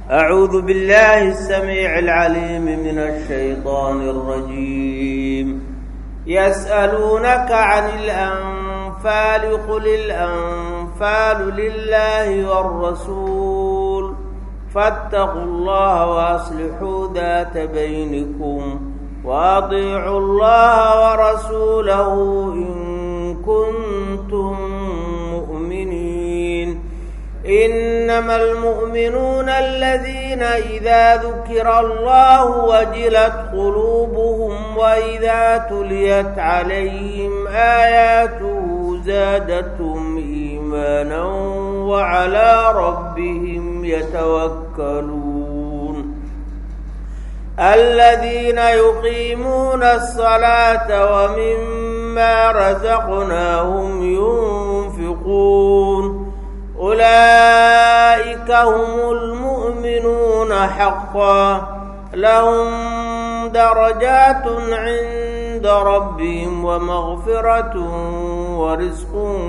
أعوذ بالله السميع العليم من الشيطان الرجيم يسألونك عن الأنفال قل الأنفال لله والرسول فاتقوا الله وأصلحوا ذات بينكم وأطيعوا الله ورسوله إن كنتم مؤمنين إنما المؤمنون الذين إذا ذكر الله وجلت قلوبهم وإذا تليت عليهم آياته زادتهم إيمانا وعلى ربهم يتوكلون الذين يقيمون الصلاة ومما رزقناهم ينفقون أولئك هم المؤمنون حقا لهم درجات عند ربهم ومغفرة ورزق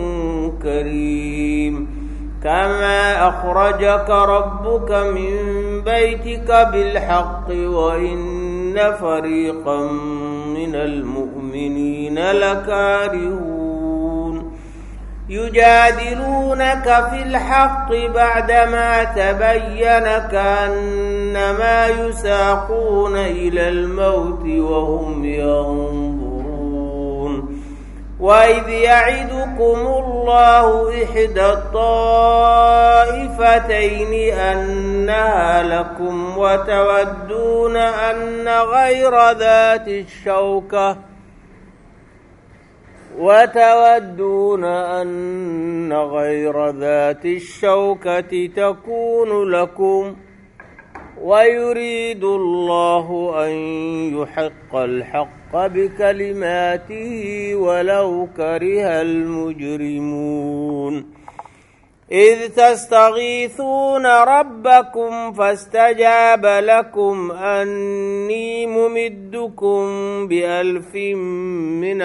كريم كما أخرجك ربك من بيتك بالحق وإن فريقا من المؤمنين لكارهون يجادلونك في الحق بعدما تبين كأنما يساقون إلى الموت وهم ينظرون وإذ يعدكم الله إحدى الطائفتين أنها لكم وتودون أن غير ذات الشوكة وتودون أن غير ذات الشوكة تكون لكم ويريد الله أن يحق الحق بكلماته ولو كره المجرمون إذ تستغيثون ربكم فاستجاب لكم أني ممدكم بألف من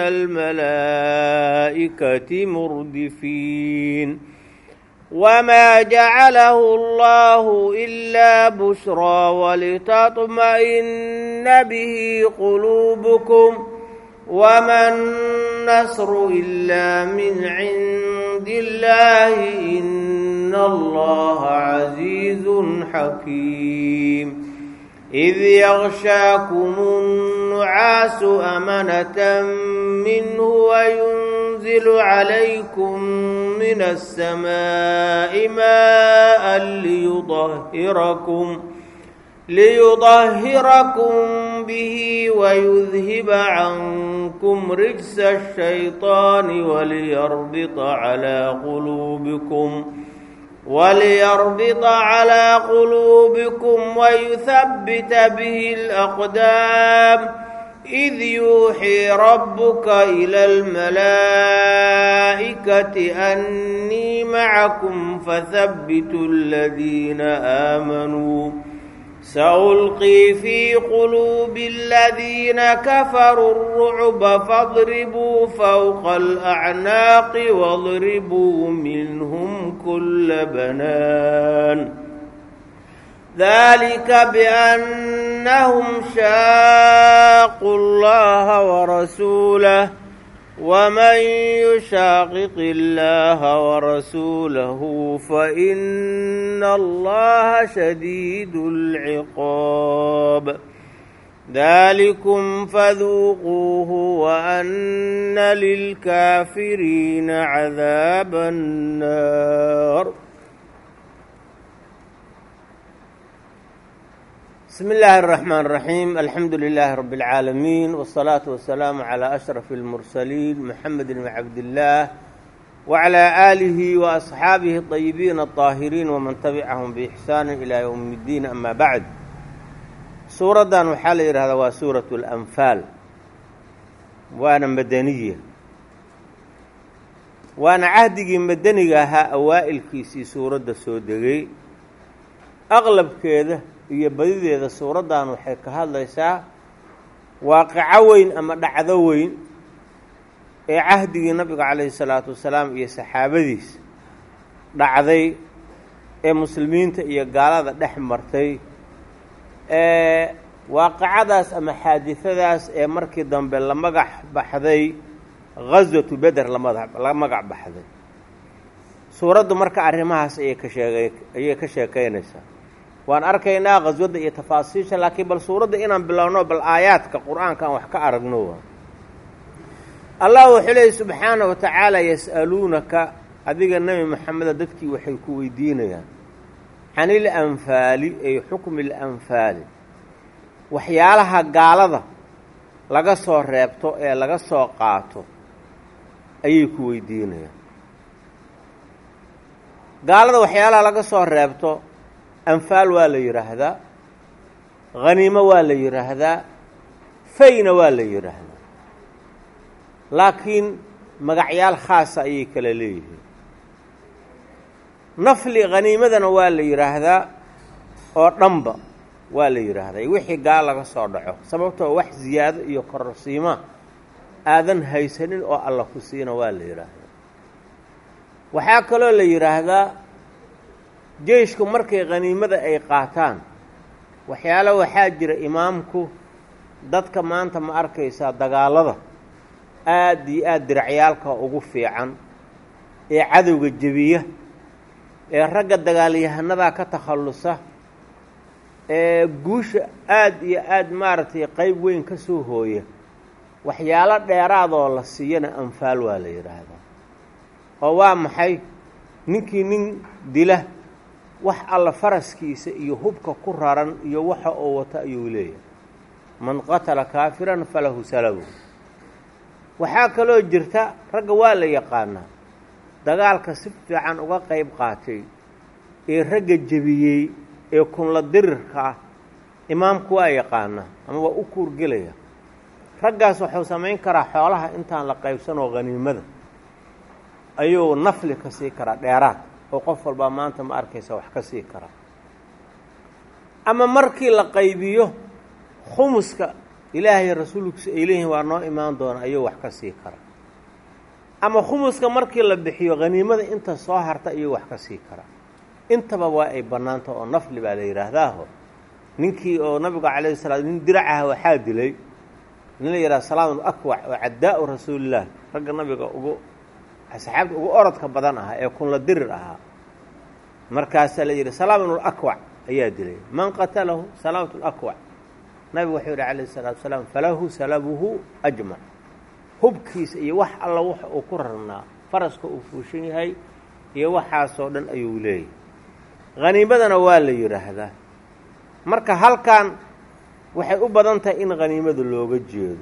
الملائكة مردفين وما جعله الله إلا بشرى ولتطمئن به قلوبكم وما النصر إلا من عند الله إن الله عزيز حكيم إذ يغشاكم النعاس أمنة منه وينزل عليكم من السماء ماء ليطهركم ليطهركم به ويذهب عنكم رجس الشيطان وليربط على قلوبكم وليربط على قلوبكم ويثبت به الأقدام إذ يوحي ربك إلى الملائكة أني معكم فثبتوا الذين آمنوا سألقي في قلوب الذين كفروا الرعب فاضربوا فوق الأعناق واضربوا منهم كل بنان ذلك بأنهم شاقوا الله ورسوله ومن يشاقق الله ورسوله فإن الله شديد العقاب ذلكم فذوقوه وأن للكافرين عذاب النار بسم الله الرحمن الرحيم الحمد لله رب العالمين والصلاة والسلام على أشرف المرسلين محمد بن عبد الله وعلى آله وأصحابه الطيبين الطاهرين ومن تبعهم بإحسان إلى يوم الدين أما بعد suuraddan waxaa la yidhahdaa waa suuratu alanfaal waana madaniya waana cahdigii madaniga ahaa awaa'ilkiisii suuradda soo degay aqlabkeeda iyo badideeda suuraddan waxay ka hadlaysaa waaqico weyn ama dhacdo weyn ee cahdigii nabiga calayhi salaatu wasalaam iyo saxaabadiisa dhacday ee muslimiinta iyo gaalada dhex martay waaqicadaas ama xaadidadaas ee markii dambe la magac baxday ghaswatu beder lamada la magac baxday suuraddu marka arrimahaas ayay ka sheegay ayay ka sheekaynaysaa waan arkaynaa khaswadda iyo tafaasiisha laakiin bal suuradda inaan bilowno bal aayaadka qur-aanka aan wax ka aragno allah wuxuu leeyay subxaana wa tacaala yas'aluunaka adiga nebi maxameda dadkii waxay ku weydiinayaan can il anfaali ay xukmi ilanfaali waxyaalaha gaalada laga soo reebto ee laga soo qaato ayay ku weydiinayaan gaalada waxyaalaha laga soo reebto anfaal waa la yidhaahdaa khaniimo waa la yidhaahdaa fayna waa la yidhaahdaa laakiin magacyaal khaasa ayay kala leeyihiin nafli khaniimadana waa la yidhaahdaa oo dhanba waa la yidhaahdaa wixii gaal laga soo dhaco sababtoo wax ziyaado iyo kororsiima aadan haysanin oo alla ku siina waa la yidhaahdaa waxaa kaloo la yidhaahdaa jeyshku markay khaniimada ay qaataan waxyaalo waxaa jira imaamku dadka maanta ma arkaysaa dagaalada aada iyo aada diracyaalka ugu fiican ee cadowga jebiya ee ragga dagaalyahanadaa ka takhallusa ee guusha aada iyo aada maaragtay qeyb weyn ka soo hooya waxyaalo dheeraadoo la siiyana anfaal waa la yidhaahdaa oo waa maxay ninkii nin dila wax alla faraskiisa iyo hubka ku raran iyo waxa uu wato ayuu leeyahay man qatala kaafiran falahu salabu waxaa kaloo jirta ragga waa la yaqaanaa dagaalka si fiican uga qayb qaatay ee ragga jebiyey ee kunla dirirka ah imaamku waa yaqaanaa ama waa u kuurgelaya raggaas wuxuu samayn karaa xoolaha intaan la qaybsanoo khaniimada ayuu nafli ka sii karaa dheeraad oo qof walbaa maanta ma arkaysa wax ka sii karaa ama markii la qaybiyo khumuska ilaahay rasuulkiisa ay leeyihiin waa noo imaan doona ayuu wax ka sii karaa ama khumuska markii la bixiyo khaniimada inta soo harta ayuu wax ka sii karaa intaba waa ay bannaanta oo nafli baa la yidhaahdaaho ninkii oo nabigu calayhi salaa nin diracaha waxaa dilay nin la yidhaha salaam akwac oo caddaa'u rasuulillaah ragga nabiga ugu saxaabta ugu orodka badan ahaa ee kunla dirir ahaa markaasaa la yidhi salaam ibnulakwac ayaa dilay man qatalahu salaamatu lakwac nabigu wuxuu yidhi calayhi salaatu wasalaam falahu salabuhu ajmac hubkiisa iyo wax alla waxa uu ku rarnaa faraska uu fuushan yahay iyo waxaasoo dhan ayuu leeyahy khaniimadana waa la yidhaahdaa marka halkan waxay u badan tahay in khaniimada looga jeedo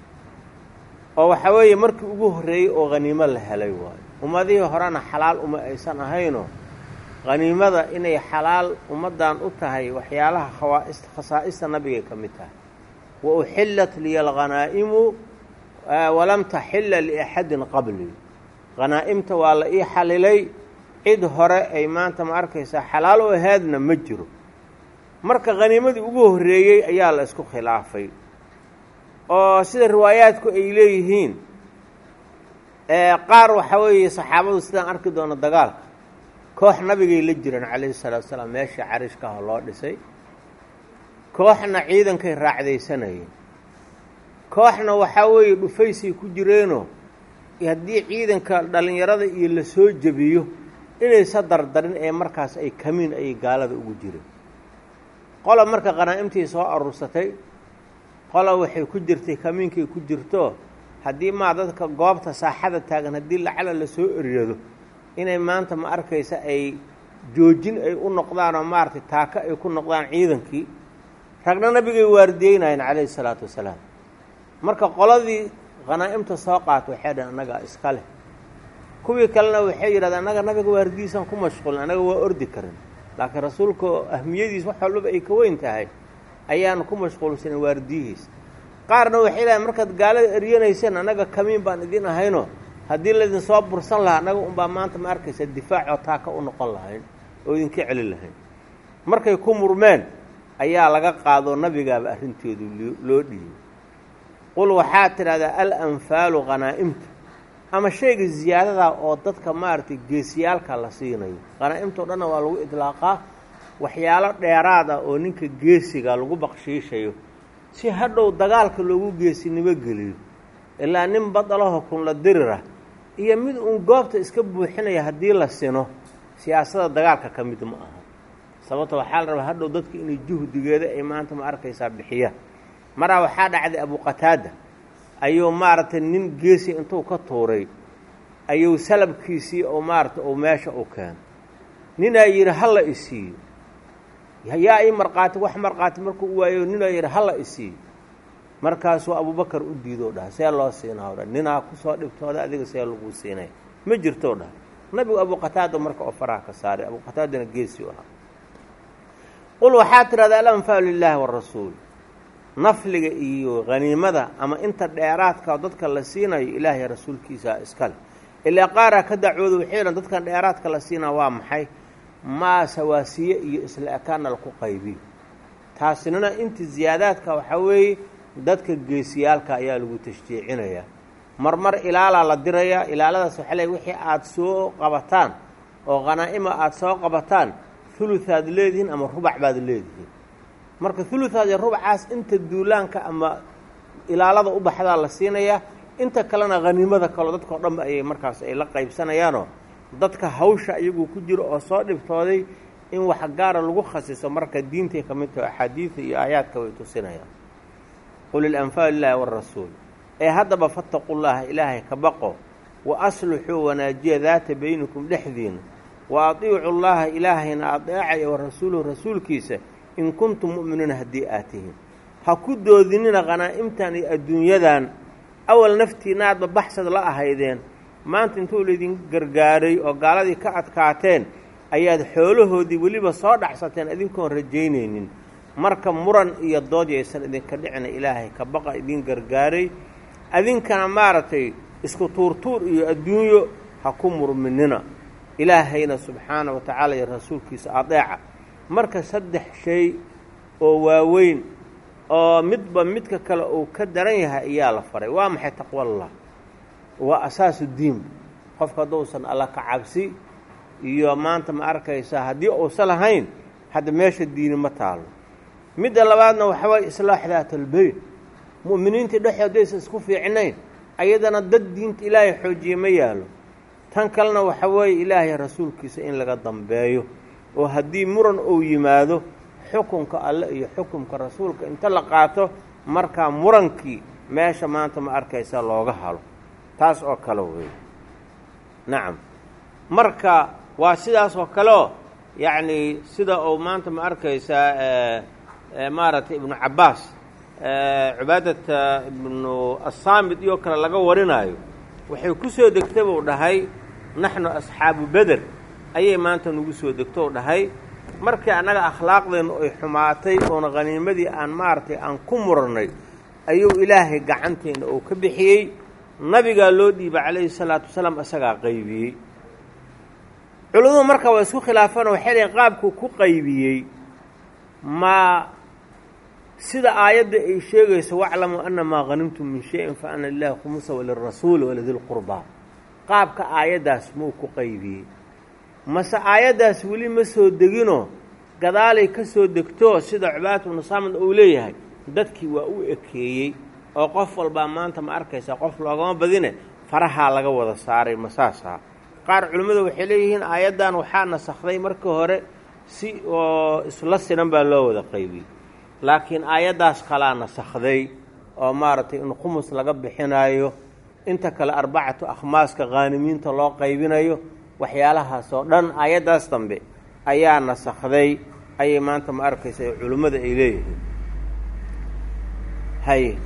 oo waxaa weeye markii ugu horreeyey oo khaniimo la helay waayo ummadihii horena xalaal uma aysan ahaynoo khaniimada inay xalaal ummaddan u tahay waxyaalaha khawaaist khasaa'ista nabigay ka mid tahay wa uxillat liya alghanaa'imu walam taxilla liaxadin qabli khanaa'imta waa la ii xalilay cid hore ay maanta ma arkaysaa xalaal u ahaadna ma jiro marka khaniimadii ugu horreeyey ayaa la isku khilaafay oo sida riwaayaadku ay leeyihiin qaar waxaa weeye saxaabadu sidaan arki doono dagaalka koox nabigay la jiraan calayhi salaatu salaam meeshii carishkaha loo dhisay kooxna ciidankay raacdaysanayeen kooxna waxaa weeye dhufaysay ku jireenoo haddii ciidanka dhallinyarada iyo la soo jebiyo inaysa dardarin ee markaas ay kamiin ayay gaalada ugu jireen qola marka qanaa'imtii soo aruursatay qola waxay ku jirtay kamiinkay ku jirto haddii maa dadka goobta saaxada taagan haddii lacala la soo eryado inay maanta ma arkaysa ay joojin ay u noqdaan oo maaragtay taako ay ku noqdaan ciidankii ragna nabigay waardiyeynayeen calayhi salaatu wasalaam marka qoladii khanaa'imta soo qaata waxay dhahen annagaa iska leh kuwii kalena waxay yidhahdeen annaga nabiga waardiyiisaan ku mashquulin annaga waa ordi karin laakiin rasuulka ahmiyadiis wax walbaba ay ka weyn tahay ayaanu ku mashquulsanin waardiyihiis qaarna waxay dhahen markaad gaalada eryanayseen annaga kamiin baan idin ahayno haddii laydin soo bursan lahaa annaga unbaa maanta ma arkaysa difaacoo taaka u noqon lahayn oo idinka celin lahayn markay ku murmeen ayaa laga qaado nabigaaba arrinteedu loo dhiibay qul waxaad tidhahdaa al anfaalu khanaa'imta ama shayga ziyaadadaa oo dadka maaragtay geesiyaalka la siinayo qanaa'imtao dhanna waa lagu idlaaqaa waxyaalo dheeraad ah oo ninka geesiga lagu baqshiishayo si hadhow dagaalka loogu geesinimo geliyo ilaa nin badalaho kunla dirirah iyo mid uun goobta iska buuxinaya haddii la sino siyaasada dagaalka ka mid ma aha sababto waxaa la rabaa hadhow dadka inay juhdigeeda ay maanta ma arkaysaa bixiyaan maraa waxaa dhacday abuqataada ayuu maaragtay nin geesi intuu ka tuuray ayuu salabkiisii oo maaragtay uu meesha u keeno ninaa yidhi hala isiiyo yaa ii markhaati wax markhaati markuu u waayo ninaa yidhi hala isiiyo markaasuu abubakar u diidoo dhaha see loo siinaa o dhan ninaa kusoo dhibtooda adiga see laguu siinaya ma jirtoo dhaha nabigu abuqataada marka oo faraha ka saaray abuqataadana geesi u ahaa qul waxaa tidhahdaa alanfaalu lilaahi warasuul nafliga iyo haniimada ama inta dheeraadka dadka la siinayo ilaahay rasuulkiisa iskale ilaa qaaraa ka dacwooda waxay dhan dadkan dheeraadka la siinaa waa maxay maa sawaasiye iyo isla ekaana laku qaybiyo taasinana inta ziyaadaadka waxaa weeye dadka geesiyaalka ayaa lagu tashjiicinayaa marmar ilaalaa la dirayaa ilaaladaas waxaa leey wixii aada soo qabataan oo khanaa'ima aada soo qabataan huluhaad leedihiin ama rubac baad leedihiin marka huluhaad iyo rubacaas inta duulaanka ama ilaalada u baxdaa la siinayaa inta kalena haniimada kaleo dadka o dhanba ayay markaas ay la qaybsanayaanoo dadka hawsha iyaguu ku jiro oo soo dhibtooday in wax gaara lagu khasiso marka diintay ka mid taho axaadiida iyo aayaadka way tusinayaan qul ilanfaal lilaahi warasuul ee haddaba fattaqu llaha ilaahay ka baqo wa aslixuu wanaajiya daata baynikum dhexdiina wa atiicu llaha ilaahayna adeecaya wa rasuuluhu rasuulkiisa in kuntum mu'miniina haddii aad tihiin ha ku doodinina khanaa'imtan iyo adduunyadan awal naftiinaadba baxsad la ahaydeen maanta intuu laydin gargaaray oo gaaladii ka adkaateen ayaad xoolahoodii weliba soo dhacsateen idinkoon rajaynaynin marka muran iyo dood yaysan idinka dhicina ilaahay ka baqa idin gargaaray adinkana maaragtay isku tuurtuur iyo adduunyo ha ku murminina ilaahayna subxaana wa tacaala iyo rasuulkiisa adeeca marka saddex shay oo waaweyn oo midba midka kale uu ka daran yahay ayaa la faray waa maxay taqwallah waa asaasu diin qofka hadduusan alla ka cabsi iyo maanta ma arkaysaa haddii uusan lahayn hadda meesha diini ma taalo midda labaadna waxa waye islaax daatalbeyn mu'miniintii dhexoodaysa isku fiicnayn ayadana dad diinta ilaahay xoojiye ma yaalo tan kalena waxa weeye ilaahay rasuulkiisa in laga dambeeyo oo haddii muran uu yimaado xukunka alle iyo xukunka rasuulka inta la qaato markaa murankii meesha maanta ma arkaysa looga halo taas oo kale wey nacam marka waa sidaas oo kaleo yacni sida uu maanta ma arkaysaa maaragtay ibnu cabbaas cibaadata ibnu assaamid iyo kale laga warinaayo waxay ku soo degtay buu dhahay naxnu asxaabu beder ayay maanta nagu soo degto u dhahay markii annaga akhlaaqdeennu ay xumaatay oona khaniimadii aan maaragtay aan ku murannay ayuu ilaahay gacanteenna uu ka bixiyey nabigaa loo dhiibay calayhi salaatu wasalaam isagaa qaybiyey culimmadu marka waa isku khilaafaan waxay leeyiin qaabkuu ku qaybiyey ma sida aayadda ay sheegayso waclamuu ana maa hanimtum min shayin fa ana lilahi khumusa walirasuuli walidilqurbaa qaabka aayaddaas muu ku qaybiyey mase aayaddaas weli ma soo deginoo gadaalay ka soo degto sida cubaadatu bnu saamid uu leeyahay dadkii waa u ekeeyey oo qof walbaa maanta ma arkaysaa qof loogama badine farahaa laga wada saaray masaasaa qaar culimmadu waxay leeyihiin aayaddan waxaa nasakhday markii hore si oo isla sinan baa loo wada qaybiyey laakiin aayaddaas kalaa nasakhday oo maaragtay in khumus laga bixinaayo inta kale arbacatu akhmaaska khaanimiinta loo qaybinayo waxyaalahaas oo dhan aayaddaas dambe ayaa nasakhday ayay maanta ma arkaysa culimmada ay leeyihiin haye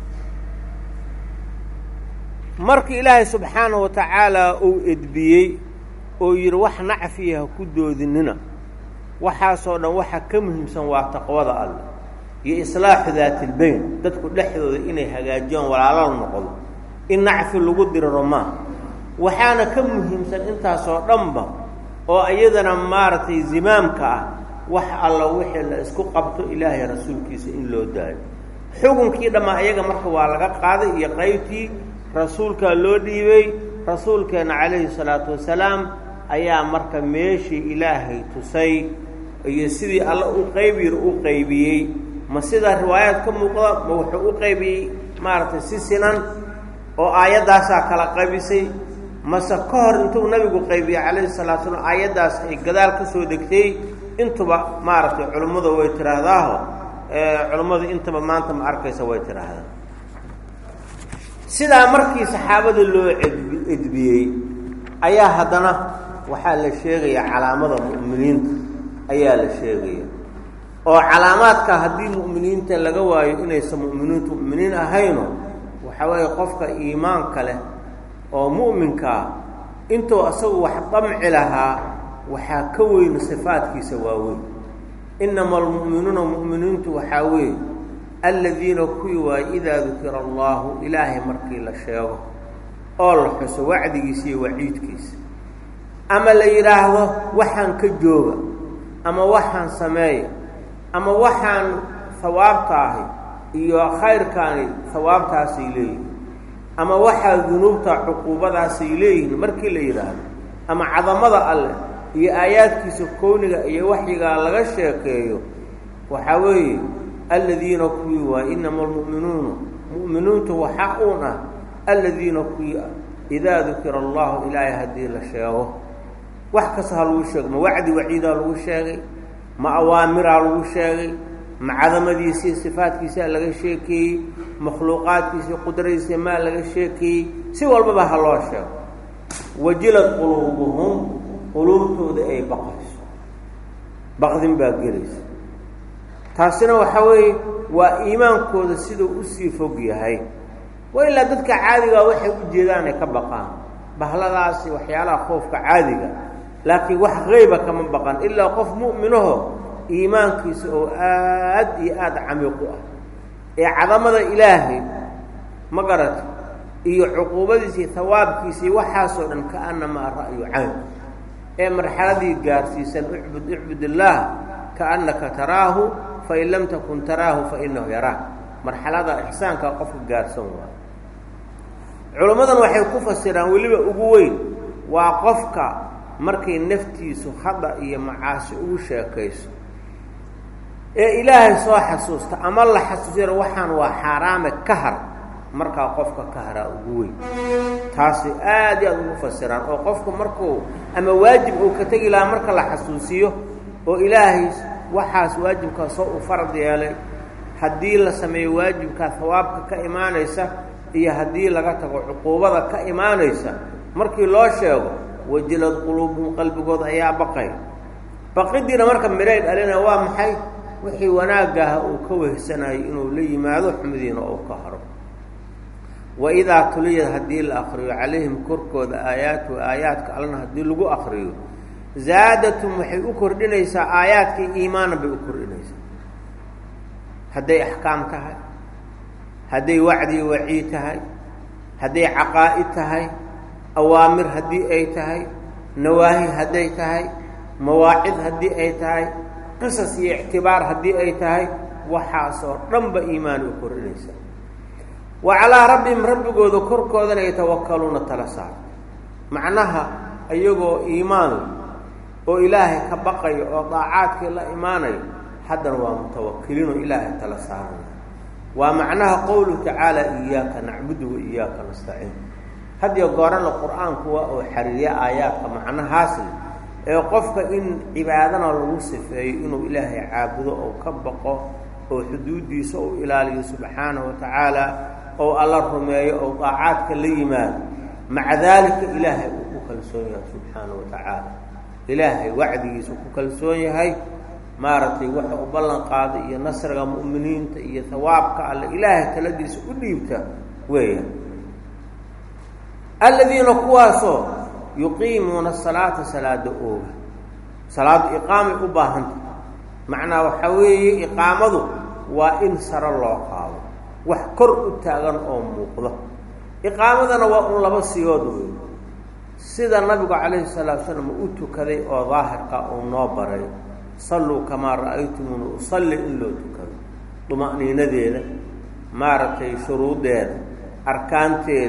markii ilaahay subxaanahu wa tacaala uu edbiyey oo yidhi wax nacfiya ha ku doodinina waxaasoo dhan waxa ka muhiimsan waa taqwada alleh iyo islaaxu daatilbeyn dadku dhexdooda inay hagaajiyaan walaalala noqdo in nacfi lagu diriro maa waxaana ka muhiimsan intaasoo dhanba oo iyadana maaragtay zimaamka ah wax alla wixii la isku qabto ilaahay rasuulkiisa in loo daayo xukunkii dhammaa iyaga marka waa laga qaaday iyo qaybtii rasuulkaa loo dhiibay rasuulkeenna calayhi salaatu wasalaam ayaa marka meeshii ilaahay tusay iyo sidii alla u qeybiyir u qeybiyey ma sida riwaayaad ka muuqda ma wuxuu u qeybiyey maaragtay si sinan oo aayaddaasaa kala qaybisay mase ka hor intuu nabigu qaybiyey calayhi salatu salaam aayaddaas ay gadaal ka soo degtay intuba maaragtay culummadu way tidhaahdaaho culummadu intaba maanta ma arkaysa way tidhaahdaa sidaa markii saxaabada loo edbiyey ayaa haddana waxaa la sheegaya calaamada mu'miniinta ayaa la sheegaya oo calaamaadka haddii mu'miniinta laga waayo inaysan mu'miniintu mu'miniin ahayno waxaa weeye qofka iimaanka leh oo mu'minkaa intuu asagu wax damci lahaa waxaa ka weyna sifaadkiisa waaweyn inama almu'minuuna mu'miniintu waxaa weeye aladiina kuwii waaye idaa dukira allaahu ilaahay markii la sheego oo la xuso wacdigiisa iyo waciidkiisa ama la yidhaahdo waxaan ka jooga ama waxaan sameeya ama waxaan hawaabta ahi iyo khayrkaani hawaabtaasay leeyihin ama waxaa dunuubta cuquubadaasay leeyihiin markii la yidhaahdo ama cadamada alleh iyo aayaadkiisa kowniga iyo waxyigaa laga sheekeeyo waxaa weeye aladiina kuwii waay inama almu'minuuna mu'miniintu waxaa uun ah aladiina kuwii idaa dukira allahu ilaahay haddii la sheego wax kasta ha lagu sheego ma wacdi waciidaa lagu sheegay ma awaamiraa lagu sheegay ma cadamadiisii sifaadkiisaa laga sheekeeyey makhluuqaadkiisii qudradiisa maa laga sheekeeyey si walbaba ha loo sheego wajilad quluubuhum quluubtooda ay baqayso baqdin baa gelaysa taasina waxaa weeye waa iimaankooda siduu usii fog yahay wa ilaa dadka caadigaa waxay u jeedaan ay ka baqaan bahladaasi waxyaalaha khoofka caadiga laakiin wax qeyba kama baqan ilaa qof mu'minaho iimaankiisa oo aad iyo aada camiiq u ah ee cadamada ilaahay ma garata iyo cuquubadiisa iyo hawaabkiisa iyo waxaasoo dhan kaanamaa ra'yu cayn ee marxaladii gaarsiisan ucbud icbud illaah kaannaka taraahu fain lam takun taraahu fainahu yaraah marxalada ixsaanka qofka gaarsan waayo culimmadan waxay ku fasiraan weliba ugu weyn waa qofka markay naftiisu khada iyo macaasi ugu sheekayso ee ilaahay soo xasuusta ama la xasuusiyana waxaan waa xaaraame ka har markaa qofka ka haraa ugu weyn taasi aad iyo aad ugu fasiraan oo qofku markuu ama waajib uu ka tegi lahaa marka la xasuusiyo oo ilaahay waxaas waajibkaa soo u farad yeelay haddii la sameeyo waajibkaa hawaabka ka imaanaysa iyo haddii laga tago cuquubada ka imaanaysa markii loo sheego wajilad quluubuhum qalbigooda ayaa baqay baqidiina marka midhay dhalina waa maxay wixii wanaagaha uu ka wehsanayo inuu la yimaado xumidiina uu ka haro wa idaa tuliyad haddii la akriyo calayhim korkooda aayaatu aayaadka allana haddii lagu akriyo zaadatum waxay u kordhinaysaa aayaadkii iimaana bay u kordhinaysaa hadday axkaam tahay hadday wacdi waciid tahay hadday caqaa'id tahay awaamir haddii ay tahay nawaahi hadday tahay mawaacid haddii ay tahay qisas iyo ictibaar haddii ay tahay waxaasoo dhanba iimaana u kordhinaysaa wa calaa rabbihim rabbigooda korkoodana yatawakkaluuna tala saarta macnaha iyagoo iimaan oo ilaahay ka baqayo oo daacaadkii la imaanayo haddana waa mutawakiliin oo ilaahay tala saaraya waa macnaha qowluhu tacaala iyaaka nacbudu wa iyaaka nastaciin hadiyo goorana qur-aanku waa oo xariiriya aayaadka macnahaasle ee qofka in cibaadana lagu sifeeyo inuu ilaahay caabudo oo ka baqo oo xuduuddiisa uu ilaaliyo subxaanahu wa tacaala oo alla rumeeyo oo daacaadka la yimaado maca daalika ilaahay uu ku kalsoon yahay subxaanahu wa tacaala ilaahay wacdigiisa ku kalsoon yahay maaragtay waxa u ballan qaaday iyo nasriga mu'miniinta iyo hawaabka alle ilaahay taladiisa u dhiibta weeya aladiina kuwaasoo yuqiimuuna salaata salaada ooga salaadu iqaamay u baahanta macnaa waxaa weeye iqaamadu waa in saro loo qaado wax kor u taagan oo muuqdo iqaamadana waa un laba siyood wey sida nabigu calayhi salaatu salaam u tukaday oo daahirka uu noo baray salluu kamaa ra'aytumuuna usalli in loo tukado duma'niinadeeda maaragtay shuruuddeeda arkaanteeda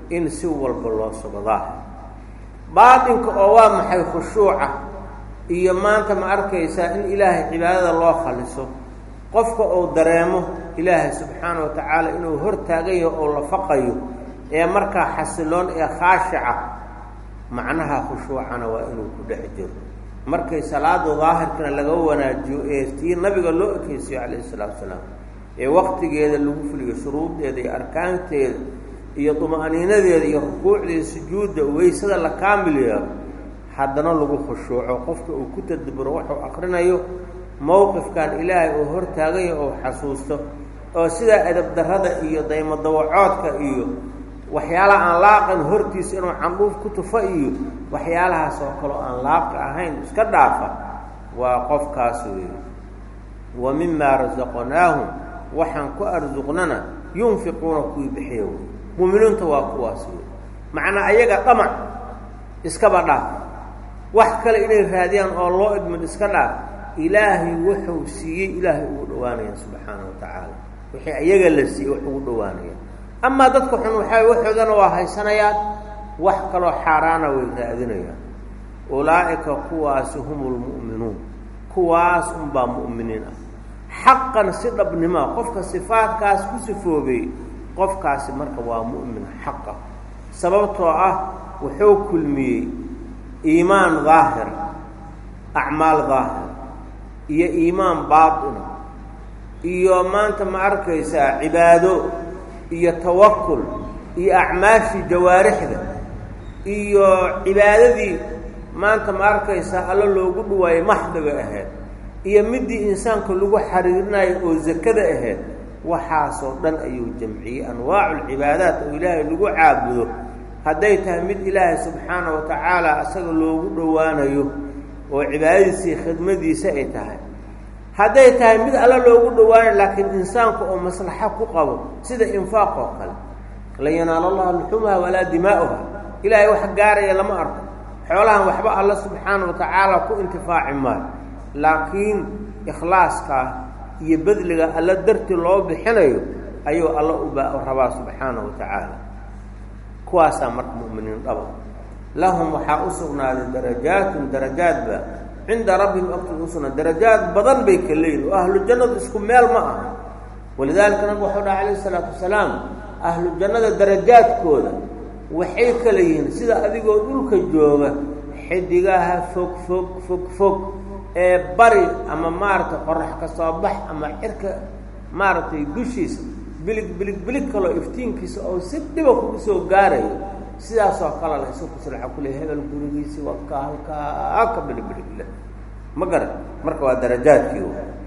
in si walba loo sugo daahir baatinka oo waa maxay khushuuca iyo maanta ma arkaysaa in ilaahay cibaadada loo khaliso qofka uu dareemo ilaahay subxaana wa tacaala inuu hor taagan yaho oo la faqayo ee markaa xasiloon ee khaashica macnaha khushuucana waa inuu ku dhex jiro markay salaada daahirkana laga wanaajiyo ee tii nabiga loo ekeysiyo calayhi salaatu salaam ee waktigeeda lagu fuliyo shuruuddeeda iyo arkaanteeda iyo duma'niinadeeda iyo rukuucdeeda sujuudda weysada la kaamil yeelo haddana lagu khushuuco qofka uu ku tadaburo wuxuu akrinayo mowqifkan ilaahay uu hor taaganya oo xasuusto oo sidaa edabdarrada iyo daymadawacoodka iyo waxyaalaha aan laaqan hortiisa inuu candhuuf ku tufo iyo waxyaalahaas oo kaleo aan laaqa ahayn iska dhaafa waa qofkaas weeye wa mimaa rasaqnaahum waxaan ku arsuqnana yunfiquuna kuwii bixiya wey muuminiinta waa kuwaas wey macnaa ayaga dhamac iskaba dhaaf wax kale inay raadiyaan oo loo idmin iska dhaaf ilaahay wuxuu siiyey ilaahay ugu dhawaanayaan subxaana wa tacaala wixii ayaga la siiyey wax ugu dhawaanayaan amaa dadka xun waxaa waxoodana waa haysanayaan wax kaloo xaaraana way raadinayaan ulaa'ika kuwaasi hum lmu'minuun kuwaas unbaa mu'miniin ah xaqan si dhabnimoa qofka sifaadkaas ku sifoobay qofkaasi marka waa mu'min xaqa sababtoo ah wuxuu kulmiyey iimaan daahir acmaal daahir iyo iimaan baatina iyo maanta ma arkaysaa cibaado iyo tawakul iyo acmaashii jawaarixda iyo cibaadadii maanta ma arkaysaa alla loogu dhawaayey maxdiga ahayd iyo midii insaanka lagu xariirinayo oo zakada ahayd waxaasoo dhan ayuu jamciyey anwaacu lcibaadaat oo ilaahay lagu caabudo hadday tahay mid ilaahay subxaana wa tacaala asaga loogu dhowaanayo oo cibaadadiisii khidmadiisa ay tahay hadday tahay mid alla loogu dhowaanayo laakiin insaanku oo maslaxo ku qabo sida infaaq oo kale lan yanaala allaha luxumaha walaa dimaa'uha ilaahay wax gaaraya lama arko xoolahan waxba alla subxaana wa tacaala ku intifaaci maayo laakiin ikhlaaskaa iyo bedliga alla darti loo bixinayo ayuu alla uba rabaa subxaana wa tacaala kuwaasaa marka mu'miniin dhaba lahum waxaa u sugnaaday darajaatun darajaadba cinda rabbihim agtooda u sugnaaday darajaad badan bay ka leeyihin oo ahlu jannadu isku meel ma aha walidaalika nabigu waxau dhaha calayhi isalaatu wasalaam ahlu jannada darajaadkooda waxay kala yihiin sida adigoo dhulka jooga xidigaha fog fog fog fog ee bari ama maaragtay qorax ka soo bax ama cirka maaragtay dushiisa bilig bilig bilig kaloo iftiinkiisa oo si dhiba kugu soo gaarayo sidaasoo kale la isu kusla waxa kuleey hebel gurigiisii wadka halkaa ka bilig bilig leh ma garan marka waa darajaadkii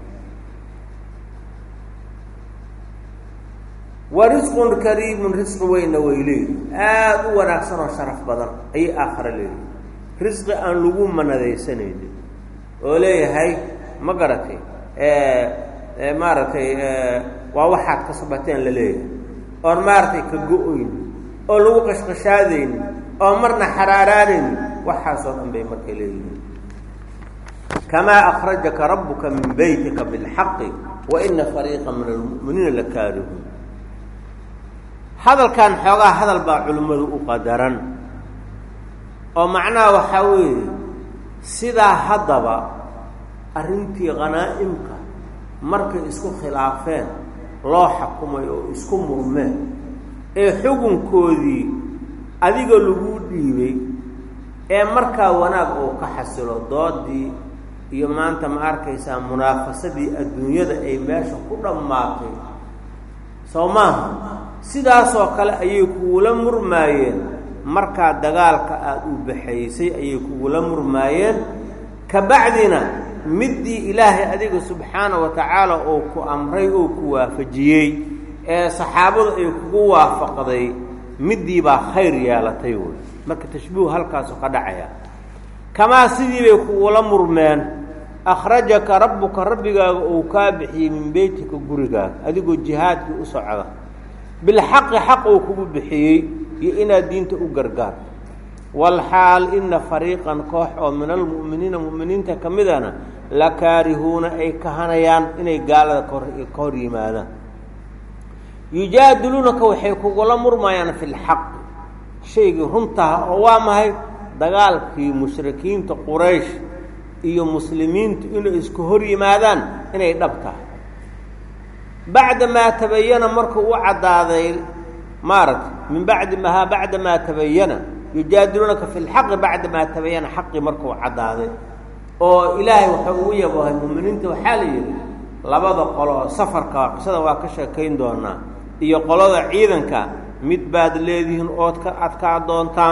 wa risqun kariimun risqi weynna way leeyihi aada u wanaagsan oo sharaf badan ayay aakhare leeyihi risqi aan lagu manadaysanaynin oo leeyahay ma garatay maaragtay waa waxaad ka sabateen la leeyahay oon maaragtay ka go-oyni oo lagu qashqashaadayni oo marna xaraaraanayni waxaasoo dhan bay marka leeyihiin kamaa akrajaka rabbuka min beytika bilxaqi wa ina fariiqa min almu'miniina lakaarihuun hadalkan xoogaa hadal baa culimmadu u qadaran oo macnaha waxaa weeye sidaa haddaba arrintii khanaa'imka markay isku khilaafeen loo xakumay oo isku murmeen ee xukunkoodii adiga lagu dhiibay ee markaa wanaag uu ka xasilo doodii iyo maanta ma arkaysaa munaafasadii adduunyada ay meesha ku dhammaatay soo maaha sidaasoo kale ayay kugula murmaayeen markaa dagaalka aada u baxaysay ayay kugula murmaayeen ka bacdina middii ilaahay adiga subxaana wa tacaala oo ku amray oo ku waafajiyey ee saxaabadu ay kugu waafaqday middii baa khayr yeelatay wey marka tashbiihu halkaasu ka dhacaya kamaa sidii bay kugula murmeen akhrajaka rabbuka rabbigaaga uu kaa bixiyey min beytika gurigaaga adigoo jihaadkii u socda bilxaqi xaq uu kugu bixiyey iyo inaad diinta u gargaarto walxaal ina fariiqan koox oo min almu'miniina mu'miniinta ka midana la kaarihuuna ay kahanayaan inay gaalada ka hor yimaadaan yujaadiluunaka waxay kugula murmayaan fi lxaqi shaygii runtaha oo waa mahay dagaalkii mushrikiinta quraysh iyo muslimiintu inay isku hor yimaadaan inay dhab tahay bacda maa tabayana markuu u caddaaday maaragtay min bacdi mahaa bacda maa tabayana yujaadiluunaka fi lxaqi bacda maa tabayana xaqii markuu caddaaday oo ilaahay waxau ugu yabahay muuminiinta waxaa la yidhi labada qolo oo safarka qisada waa ka sheekayn doonaa iyo qolada ciidanka mid baad leedihiin ood ka adkaa doontaan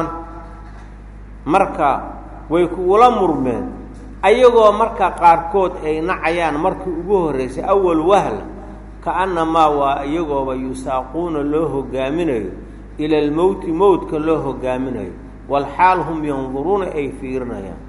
marka way kugula murmeen ayagoo marka qaarkood ay nacayaan markii ugu horraysay awal wahla kaannamaa waa iyagooba yusaaquuna loo hogaaminayo ila almowti mowtka loo hogaaminayo walxaal hum yanduruuna ay fiirinayaan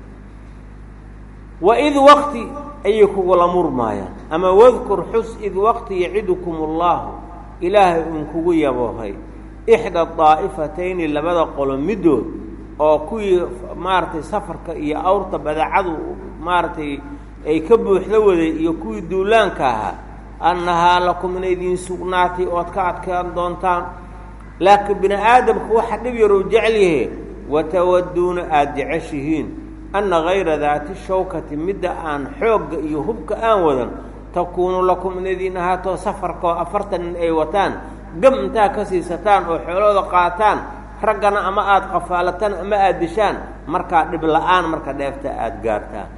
waid waqti ayay kugula murmaayaan ama wadkur xus id waqti yacidukum allaahu ilaahay uun kugu yaboohay ixda daa'ifatayni labada qolo middood oo kuwii maaragtay safarka iyo awrta badeecadu maaragtay ay ka buuxda waday iyo kuwii duulaanka ahaa annahaa lakum inay idiin sugnaatay ood ka adkaan doontaan laakiin bini aadamka waxa dhib yaruu jecel yahe watawaduuna aada jeceshihiin anna hayra daati shawkati midda aan xoogga iyo hubka aan wadan takuunu lakum in idiin ahaato safarka oo afartan nin ay wataan gam intaa ka siisataan oo xoolooda qaataan raggana ama aada qafaalataan ama aada dishaan markaa dhib la-aan marka dheefta aada gaartaan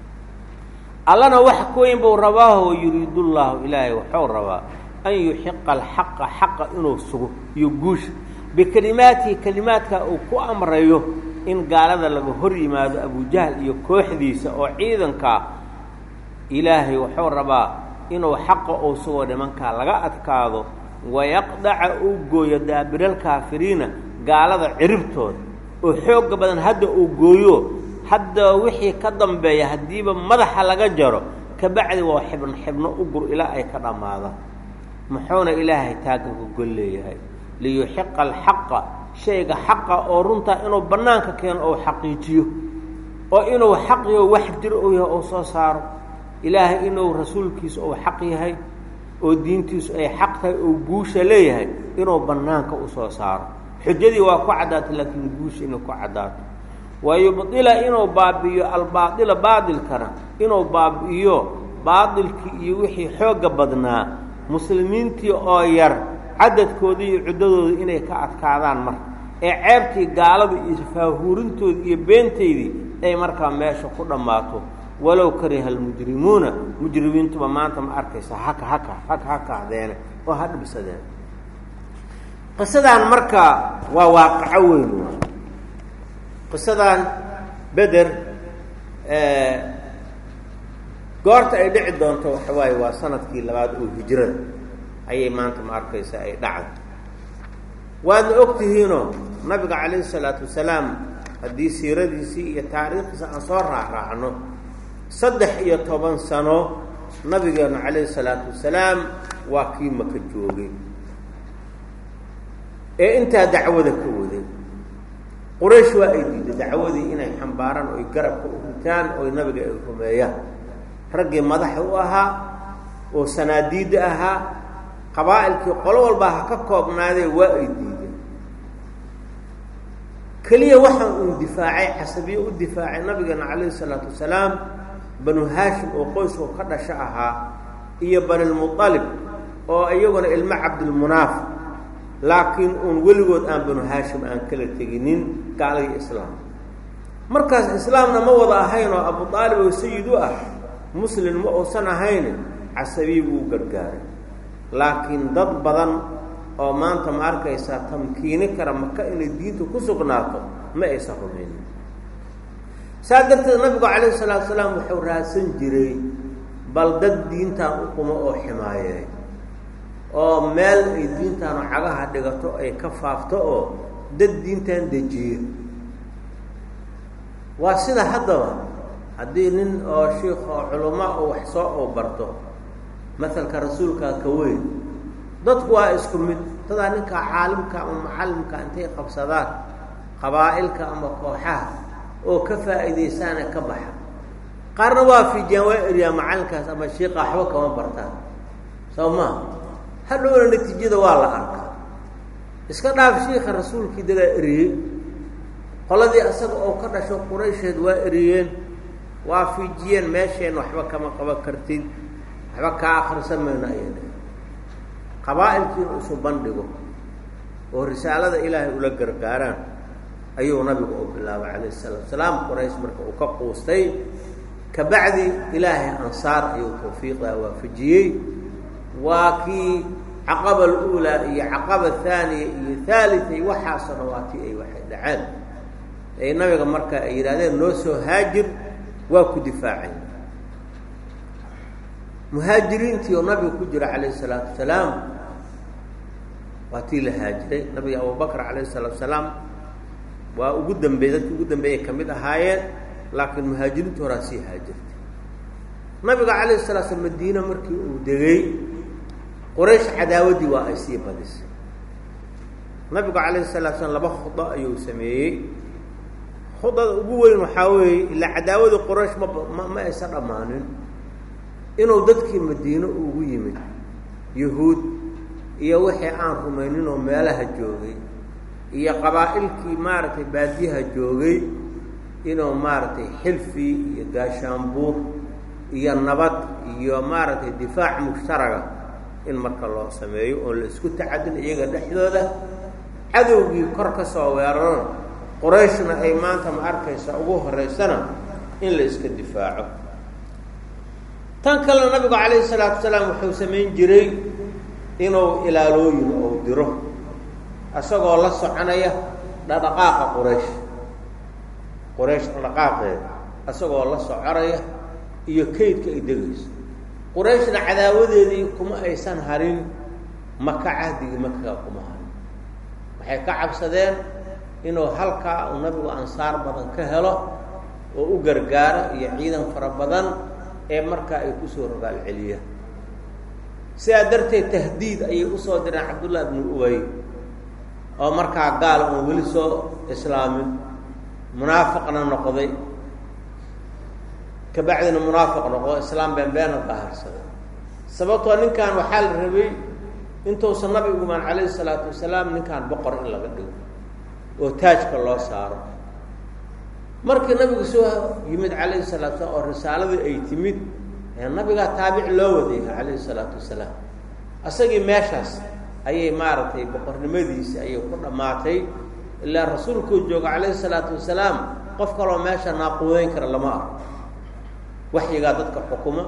allana wax kuweyn buu rabaaho yuriidullaahu ilaahay waxuu rabaa an yuxiqa alxaqa xaqa inuu sugo iyo guusha bikelimaatihi kelimaadka uu ku amrayo in gaalada laga hor yimaado abujahl iyo kooxdiisa oo ciidankaa ilaahay wuxuu rabaa inuu xaqa uu sugo nimankaa laga adkaado wayaqdaca uu gooyo daabiralkaafiriina gaalada ciribtooda oo xoogga badan hadda uu gooyo hadda wixii ka dambeeya haddiiba madaxa laga jaro kabacdi waa xibno xibno u gur ilaa ay ka dhammaadaan muxuuna ilaahay taagga ka gol leeyahay liyuxiqa alxaqa shayga xaqa oo runtaa inuu bannaanka keeno ou xaqiijiyo oo inuu xaq yaho wax jiro ou yahay ou soo saaro ilaahay inuu rasuulkiisu ou xaq yahay oo diintiisu ay xaq tahay oo guusha leeyahay inuu bannaanka u soo saaro xujadii waa ku caddaato laakiin guusha inay ku caddaato wayubdila inuu baabi'iyo albaaila baadilkana inuu baabi'iyo baadilkii iyo wixii xoogga badnaa muslimiintii oo yar cadadkoodii iyo cuddadooda inay ka adkaadaan marka ee ceebtii gaalada iyo faahuurintooda iyo beenteydii ay markaa meesha ku dhammaato walow kariha almujrimuuna mujrimiintuba maanta ma arkaysa haka haka haka haka ahdeene oo ha dhibsadeen qisadan marka waa waaqaco weyn qisadan beder goorta ay dhici doonto waxa waaye waa sanadkii labaad oo hijrada ayay maanta ma arkaysa ay dhacday waadna og tihiinoo nabiga calayhi salaatu wasalaam haddii siiradiisii iyo taariikhdiisa aan soo raacraacno saddex iyo toban sano nabigeenu calayhi salaatu wasalaam waa kii maka joogay ee intaa dacwada ka waday quraysh waa ay diiday dacwadii inay xambaaraan oy garabka u ritaan oy nabiga ay rumeeyaan raggii madaxa u ahaa oo sanaadiidda ahaa qabaa'ilkii qolo walbaa ha ka koobnaadee waa ay diideen keliya waxaa uu difaacay casabiye u difaacay nabigeena calayhi salaatu wasalaam banu haashim oo qoyskoo ka dhasho ahaa iyo banilmualib oo iyaguna ilmo cabdilmunaaf laakiin uun weligood aan banu haashim aan kala teginin gaaladii islaam markaas islaamna ma wada ahayn oo abu aalib oo sayid u ah muslim ma uusan ahayn casabiyi buu u gargaaray laakiin dad badan oo maanta ma arkaysaa tamkiini kara maka inay diinta ku sugnaato ma aysan rumaynin saa darteed nabigu calayhi salaatu salaam wuxuu raadsan jiray bal dad diintan u qumo oo ximaayeey oo meel ay diintaanu cagaha dhigato ay ka faafto oo dad diintan dejiyo waa sida haddaba haddii nin oo shiikh oo culamo oo wax soo oo barto masalka rasuulkaa ka weyn dadku waa isku mid dadaa ninkaa caalimka ama macallimka intay qabsadaan qabaa'ilka ama kooxaha oo ka faa'iidaysaane ka baxa qaarna waa fiijiyaan waa eryaa macallinkaas ama shiika waxba kama bartaan soo maa hadhowna natiijada waa la arkaa iska dhaaf shiika rasuulkii dagaa eriyey qoladii asaga oo ka dhasho quraysheed waa eriyeen waa fiijiyeen meesheen waxba kama qaban kartid waxba kaa akrisa mayno ayay dhaheen qabaa'ilkiina isu bandhigo oo risaalada ilaahay ula gargaaraan ayuu nabigu u bilaabay calayh isalaatu salaam quraysh marka uu ka quustay kabacdi ilaahay ansaar ayuu tawfiiqdaa waafajiyey waa kii caqaba aluulaa iyo caqaba thaaniya iyo haalitay waxaasona waa tii ay waxay dhaceen ay nabiga marka ay yidhahdeen noo soo haajir waa ku difaacay muhaajiriintii oo nabiga ku jira calayh isalaatu wasalaam waa tii la haajiray nabiga abubakr calayh isalaatu salaam waa ugu dambeey dadki ugu dambeeyay ka mid ahaayeen laakiin muhaajiriintu horaa sii haajirtay nabiga calayh salaa slam madiina markii uu degay quraysh cadaawaddii waa ay sii badisay nabigu calayhi salatu slam laba khudo ayuu sameeyey khudada ugu weyn waxaa weeye ilaa cadaawadii quraysh mama ma aysan dhammaanin inuu dadkii madiine ugu yimid yuhuud iyo wixii aan rumaynin oo meelaha joogay iyo qabaa'ilkii maaragtay baadiyaha joogay inuu maaragtay xilfi iyo gaashaanbuur iyo nabad iyo maaragtay difaac mushtaraga in marka loo sameeyo oon la isku tacadin iyaga dhexdooda cadowgii kor ka soo weerarona qorayshna ay maanta ma arkaysa ugu horeysana in la iska difaaco tan kalena nabigu calayhi salaatu wasalaam wuxuu samayn jiray inuu ilaalooyin ou diro isagoo la soconaya dhadhaqaaqa quraysh quraysh dhadhaqaaqeeda isagoo la soconaya iyo kaydka ay degayso qurayshna cadaawadeedii kuma aysan harin maka cahdigii makaga kuma harin waxay ka cabsadeen inuu halkaa uu nabigu ansaar badan ka helo oo u gargaaro iyo ciidan fara badan ee markaa ay kusoo rogaal celiyaan sidaa darteed tahdiid ayay usoo direen cabdullah ibnu ubay oo markaa gaal oon weli soo islaamin munaafiqna noqday kabacdina munaafiq noqdo islaam beenbeena baharsaday sababtoo ninkan waxaa la rabay intuusan nabigu imaan calayhi salaatu wasalaam ninkan boqor in laga dhigo oo taajka loo saaro markii nabigu soo yimid calayhi salatu salaam oo risaaladii ay timid nabigaa taabic loo wadayha calayhi salaatu wasalaam asagii meeshaas ayay maaragtay boqornimadiisi ayay ku dhammaatay ilaa rasuulkuu jooga calayhi salaatu wasalaam qof kaloo meesha naaquudeyn kara lama arko waxyigaa dadka xukuma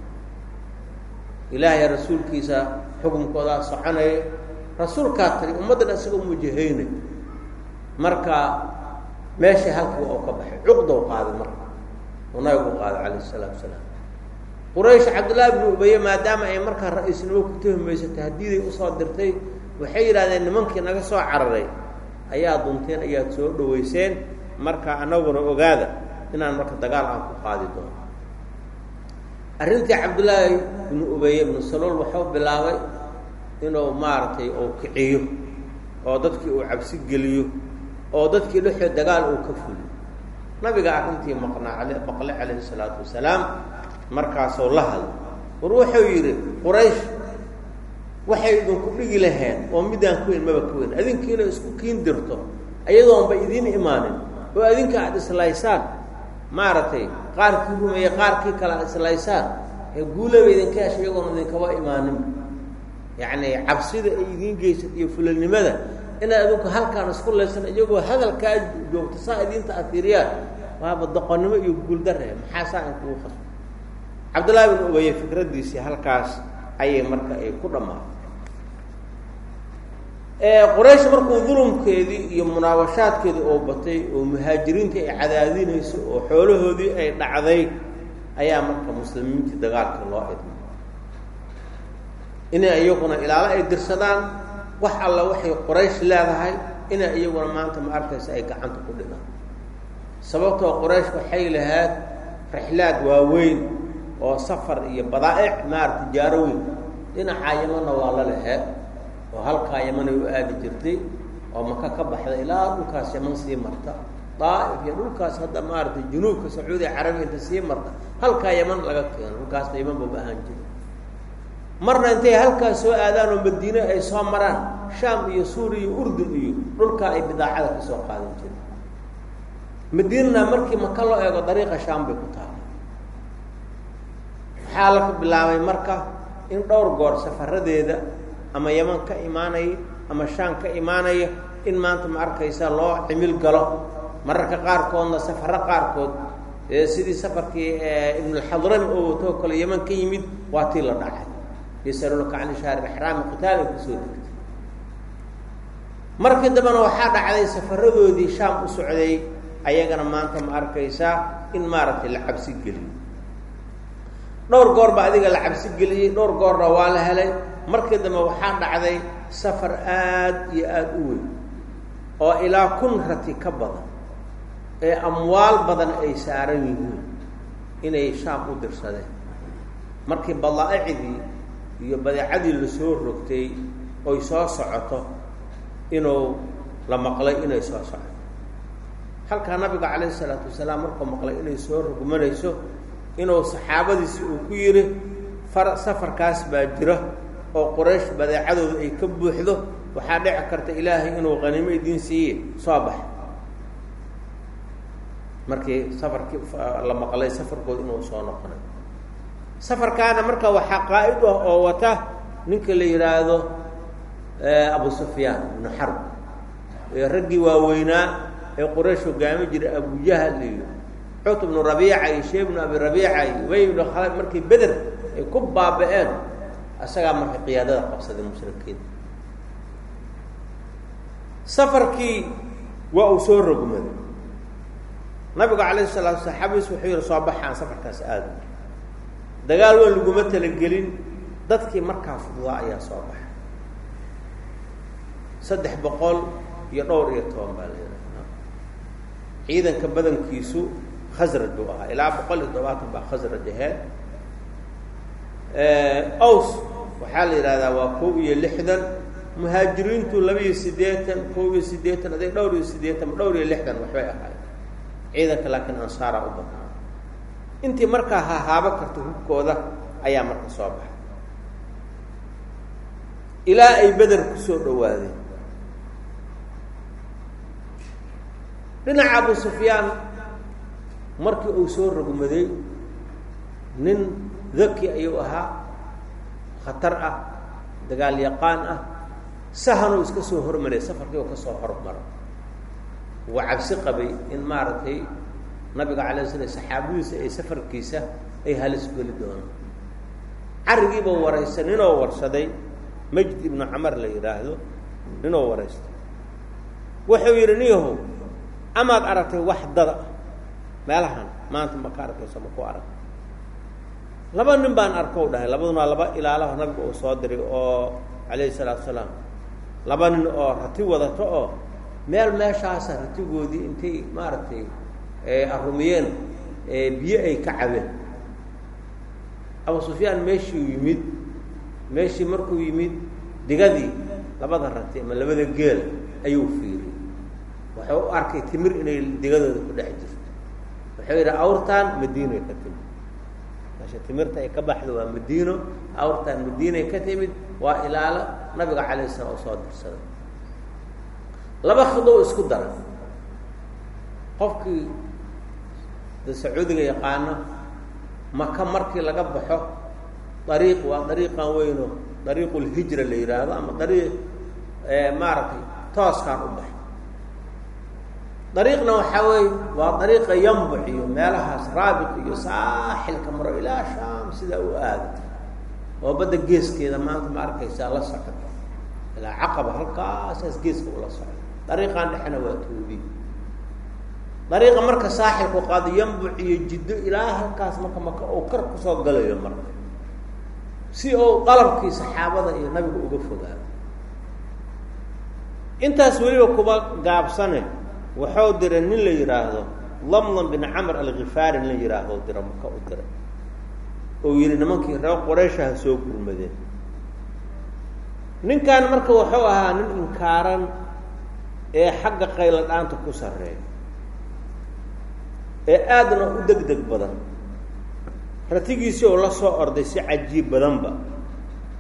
ilaahay rasuulkiisa xukunkoodaa soconaya rasuulkaa tiri ummaddan isaga mujahaynay marka meeshii halkii oo ka baxay cuqdow qaaday marka uu nabigu qaaday calayhi salaatu wasalaam quraysh cabdullaahi bnu ubaye maadaama ay markaa ra-iisnimo ku tuhmayso tahdiiday usoo dirtay waxay yidhahdeen nimankii naga soo cararay ayaa dunteen ayaad soo dhaweyseen marka anaguna ogaada inaan marka dagaal aan ku qaadi doono arrintii cabdullaahi ibnu ubeye ibnu salool wuxuu bilaabay inuu maaragtay uu kiciyo oo dadkii uu cabsi geliyo oo dadkii dhexood dagaal uu ka fuliyo nabiga arrintii maqnaa maqle calayhi salaatu wasalaam markaasoo la hadlo war wuxuu yidhi quraysh waxay idinku dhigi laheen oo midaan ku weyn maba ka weyn adinkiina isku kiin dirto ayadoonba idiin imaanin oo adinka aada islaysaan maaragtay qaarkii rumeeye qaarkii kale aad islaysaan ee guulaba idinka hesha iyagoona idinkaba imaanin yacni cabsida ay idiin geysad iyo fulalnimada inaad adinku halkaan isku laysan iyagoo hadalkaa joogto saa idiinta afiiriyaan waaba doqonnimo iyo guuldare maxaa saa in kugu qasbo cabdullaahi bin ubeye fikraddiisii halkaas ayay marka ay ku dhammaatay quraysh markuu dulumkeedii iyo munaawashaadkeedii oo batay oo muhaajiriintii ay cadaadinayso oo xoolahoodii ay dhacday ayaa marka muslimiintii dagaalkii loo idmay inay iyaguna ilaalo ay dirsadaan wax alla waxay quraysh leedahay inay iyaguna maanta ma arkaysa ay gacanta ku dhigaan sababtoo quraysh waxay lahayd rixlaad waaweyn oo safar iyo badaa'ic maarata tijaaro weyn dhinacaa yamanna waa la laheed oo halkaa yamanay u aadi jirtay oo maka ka baxda ilaa dhulkaas yaman sii marta daa'if iyo dhulkaas hadda maaragtay junuubka sacuudiya carabiya inta sii marta halkaa yaman laga keeno dhulkaasna yaman baba ahaan jira marna intay halkaas soo aadaan oo madiine ay soo maraan shaam iyo suuriya iyo urdun iyo dhulkaa ay bidaacada ka soo qaadan jireen madiinana markii maka loo eego dariiqa shaam bay ku taala waxaa la bilaabay marka in dhowr goor safaradeeda ama yaman ka imaanaya ama shaam ka imaanaya in maanta ma arkaysa loo cimil galo mararka qaarkoodna safaro qaarkood sidii safarkii ibnulxadrami oo watoo kale yaman ka yimid waa tii la dhacay yasaluunaka can shahri ixraami qitaal ay kusoo degtay markii dambena waxaa dhacday safaradoodii shaam u socday ayagana maanta ma arkaysaa in maaragtay la cabsi geliyo dhowr goor ba adiga la cabsi geliyey dhowr goorna waa la helay markii dambe waxaa dhacday safar aad iyo aada u weyn oo ilaa kun rati ka badan ee amwaal badan ay saaran yihiin inay shaam u dirsadeen markii badaaicdii iyo badeecadii lasoo rogtay oy soo socoto inuu la maqlay inay soo socoto halkaa nabiga calayhi isalaatu wasalaam markuu maqlay inay soo rogmanayso inuu saxaabadiisi uu ku yidhi far safarkaas baa jira oo quraysh badeecadooda ay ka buuxdo waxaa dhici karta ilaahay inuu qaniimo idiin siiye soo bax markii safarkii la maqlay safarkood inuu soo noqonay safarkaana marka waxaa qaa'id ah oo wata ninka la yidhaahdo abu sufyaan ibnu xarb ee raggii waaweynaa ee quraysh hogaami jiray abujahal iyo cut ibnu rabiica iyo shee ibnu abi rabiica iyo ubay ibnu khalad markii beder ay ku baaba-een isagaa marka qiyaadada qabsaday mushrikiin safarkii waa uu soo rogmaday nabigu calayhi salaatu saxaabiis wuxuu yihi soo baxaan safarkaas aada dagaal waa laguma talagelin dadkii markaa fududaa ayaa soo baxay saddex boqol iyo dhowr iyo toban baa la yidhaha ciidanka badankiisu khasraj buu ahaa ilaa boqol iyo todobaatan baa khasraj aheed ows waxaa la yidhahdaa waa kow iyo lixdan muhaajiriintu laba iyo siddeetan kow iyo siddeetan aday dhowr iyo siddeetan dhowr iyo lixdan waxbay ahayd ciidanka laakiin ansaara u badnaa intii markaa hahaabo karta hubkooda ayaa marka soo baxay ilaa ay beder kusoo dhawaadeen dhinaca abu sufyaan markii uu soo rogmaday nin daki ayuu ahaa khatar ah dagaal yaqaan ah sahanuu iska soo hormaray safarkii oo ka soo hormaro wuu cabsi qabay in maaragtay nabiga calay slam saxaabadiisa ay safarkiisa ay halis geli doonaan carrigiiba waraysa ninoo warsaday majd ibnu camar la yidhaahdo ninoo waraystay wuxuu yidhi niyahow amaad aragtay wax dada meelahan maanta ma ka arkayso ma ku arag laba nin baan arkow dhahay labaduna laba ilaalaha nabiga uu soo diray oo calayhi salaatu salaam laba nin oo rati wadato oo meel meeshaasa ratigoodii intay maaragtay arumiyeen biyo ay ka cabeen abu sufyaan meeshuu yimid meeshii markuu yimid digadii labada rati ama labada geel ayuu fiiriyey wuxuu u arkay timir inay digadooda ku dhex jirto wuxuu yidhi awrtaan madiinoy ka timid meesha timirta ay ka baxdo waa madiino awrtaan madiinay ka timid waa ilaalo nabiga calayh slam oo soo dirsaday laba khidow isku daray qofkii da sacuudiga yaqaano maka markii laga baxo dariiq waa dariiqan weyno dariiqu lhijra la yidhaahdo ama dariiq maaragtay tooskaan u baxo dariiqna waxaa weeye waa dariiqa yambuc iyo meelahaas raabiq iyo saaxilka maro ilaa shaam sidaa u aado oo badda geeskeeda maanta ma arkaysaa la socoto ilaa caqaba halkaasaas geeska ula soco dariiqaan dhexena waa toodi dariiqa marka saaxilku qaado yambuc iyo jiddo ilaa halkaas marka maka uu kar kusoo galayo marka si uu qalabkii saxaabada iyo nabiga uga fogaado intaas weliba kuba gaabsane wuxuu diray nin la yidhaahdo lamlam bin camr alkhifaari nin la yidhaahdo dira maka u diray oo yidhi nimankii reer qurayshaha soo gurmadeen ninkan marka wuxuu ahaa nin inkaaran ee xagga qaylo dhaanta ku sarreeya ee aadna u deg deg badan ratigiisii oo la soo orday si cajiib badanba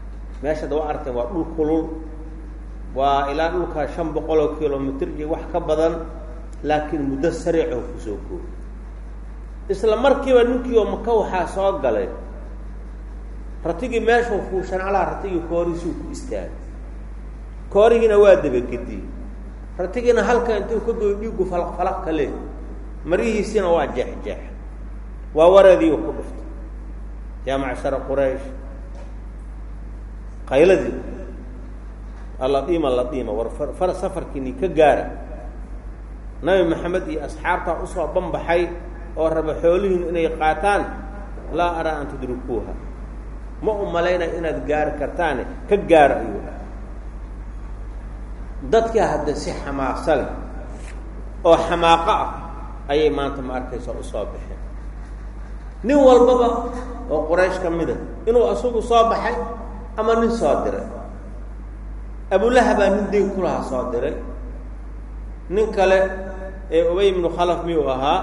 meesha da wa aragteen waa dhul kulul waa ilaa dhulkaa shan boqol oo kilomitr iyo wax ka badan laakiin muddo sariicoo kusoo koobi isla markiiba ninkii oo maka waxaa soo galay ratigii meeshuu fuushan alaa ratigii kooriisuu ku istaagay koorihiina waa dabagediyey ratigiina halka intuu ka goy dhiigu falaq falaq ka le marihiisiina waa jeexjeex waa wareediiu ku dhuftay yaa macshara quraysh qayladii aladiima ladiima war far safarkiini ka gaara nabi maxamed iyo asxaabtaa usoo banbaxay oo raba xoolihiinu inay qaataan laa araa an tudrikuuha ma u malaynaya inaad gaari kartaane ka gaara ayuu dhaha dadkii hadda si xamaaqsa leh oo xamaaqo ah ayay maanta ma arkaysa usoo baxeen nin walbaba oo quraysh ka mida inuu isagu soo baxay ama nin soo diray abulahabaa nin dayn kulahaa soo diray nin kale ee ubay ibnu khalaf miyuu ahaa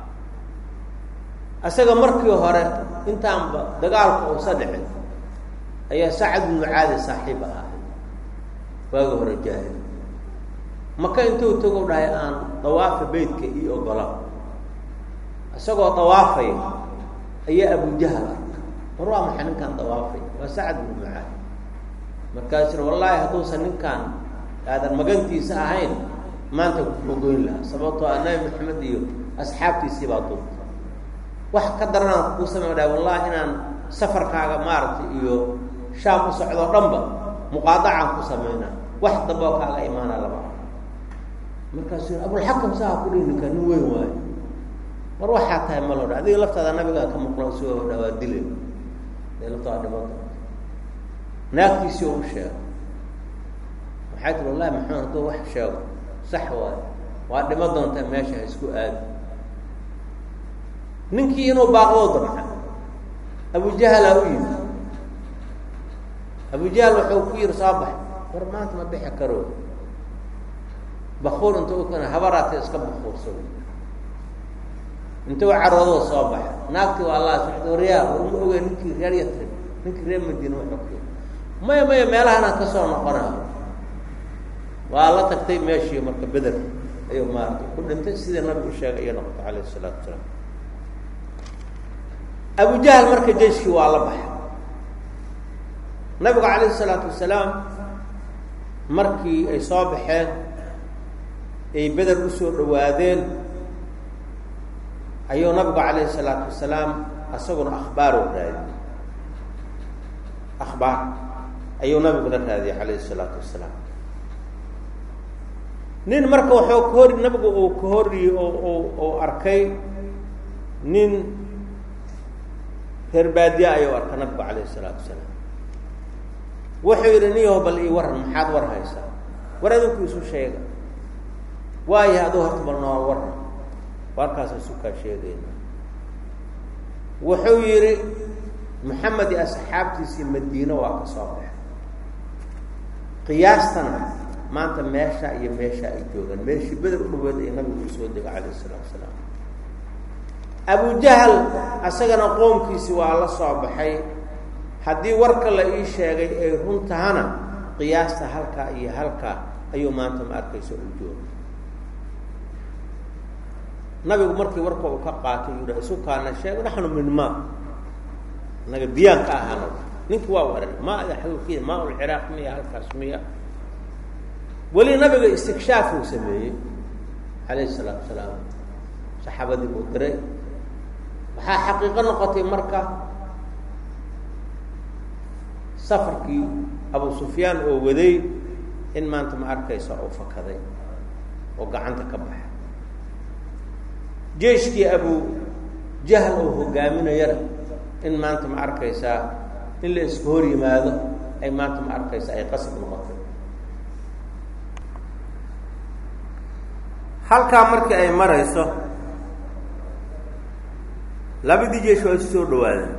isaga markii hore intaanba dagaalka uusa dhicin ayaa sacad ibnu caadi saaxiib ahaa waagi hore jaahil maka intuu tago dhahay aan dawaafa beytka io ogola isagoo dawaafaya ayaa abujahal arka war waa maxay ninkaan dawaafay waa sacad ibnu caadi markaasuna wallaahi hadduusan ninkaan aadan magantiisa ahayn maanta kuogoyn lahaa sababtoo a nabi maxamed iyo asxaabtiisii baa duubta wax ka daranaan kuu samey dhahay wallahi inaan safarkaaga maaragtay iyo shaam u socdoo dhanba muqaadacaan ku sameynaa wax damboo kaaga imaana laba markaasu abulxakam saha ku dhihi ninkaa nin weyn waayo mar waxaa tahay ma loo dha adiga laftaada nabigaa ka muqlan soo dhawaa dile dee laftaada dhimada naagtiisii u sheego waxay tiri wallahi maxamed hadduu wax sheego sax waayo waa dhimo doontaa meesha ha isku aadi ninkii inuu baaqdoo damca abujahalaa u yimi abujahal wuxuu ku yiri soo bax war maanta ma bixi karo bakuur inta u kana habaraata iska bakuursado intuu caroodoo soo baxa naagti waa allah socda waryaa warma ogey ninkii reer yatrib ninkii reer madiina wuxuu ku yiri maya maya meelahanaan ka soo noqonayo waa la tagtay meeshii marka beder ayuu maaragtay ku dhintay sidii nabigu sheegay iyo noqotay calayh isalaatu wasalaam abujahal marka jeyskii waa la baxay nabigu calayhi isalaatu wasalaam markii ay soo baxeen ay beder usoo dhawaadeen ayuu nabigu calayhi isalaatu wasalaam isaguna akhbaaroo raadiyey akhbaar ayuu nabiguna raadiyey calayhi isalaatu wasalaam nin marka waxuu ka hor nabigu uu ka horiy oo uu arkay nin reer baadiya ayuu arka nabigu calayhi isalaatu wasalaam wuxuu yidhi niyaho bal ii waran maxaad war haysaa war adinku isu sheega waayo aduu horta bal noo waran warkaasa isukaa sheegayna wuxuu yidhi maxamed iyo asxaabtiisii madiine waa ka soo baxay qiyaastana maanta meesha iyo meesha ay joogaan meeshii beder u dhaweed ay nabigu u soo dega calayh isalaatu wasalaam abujahal isagana qoomkiisi waa la soo baxay haddii warka la ii sheegay ay run tahana qiyaasta halkaa iyo halkaa ayuu maanta ma arkaysa u jooga nabigu markii warka uu ka qaatay yuu dha isu kaana sheeg naxnu min ma naga diyaan ka ahaano ninki waa waran ma xagukiya maa ulciraaq miya halkaas miya weli nabiga istikshaafuu sameeyey calayhi salaatu wasalaam saxaabadii buu diray waxaa xaqiiqo noqotay marka safarkii abu sufyaan oo waday in maanta ma arkaysa uu fakaday oo gacanta ka baxay jeiskii abu jahl oo hogaaminayana in maanta ma arkaysaa in la isku hor yimaado ay maanta ma arkaysa ay qasab noqotay halkaa markii ay marayso labadii jeish waa isu soo dhawaadeen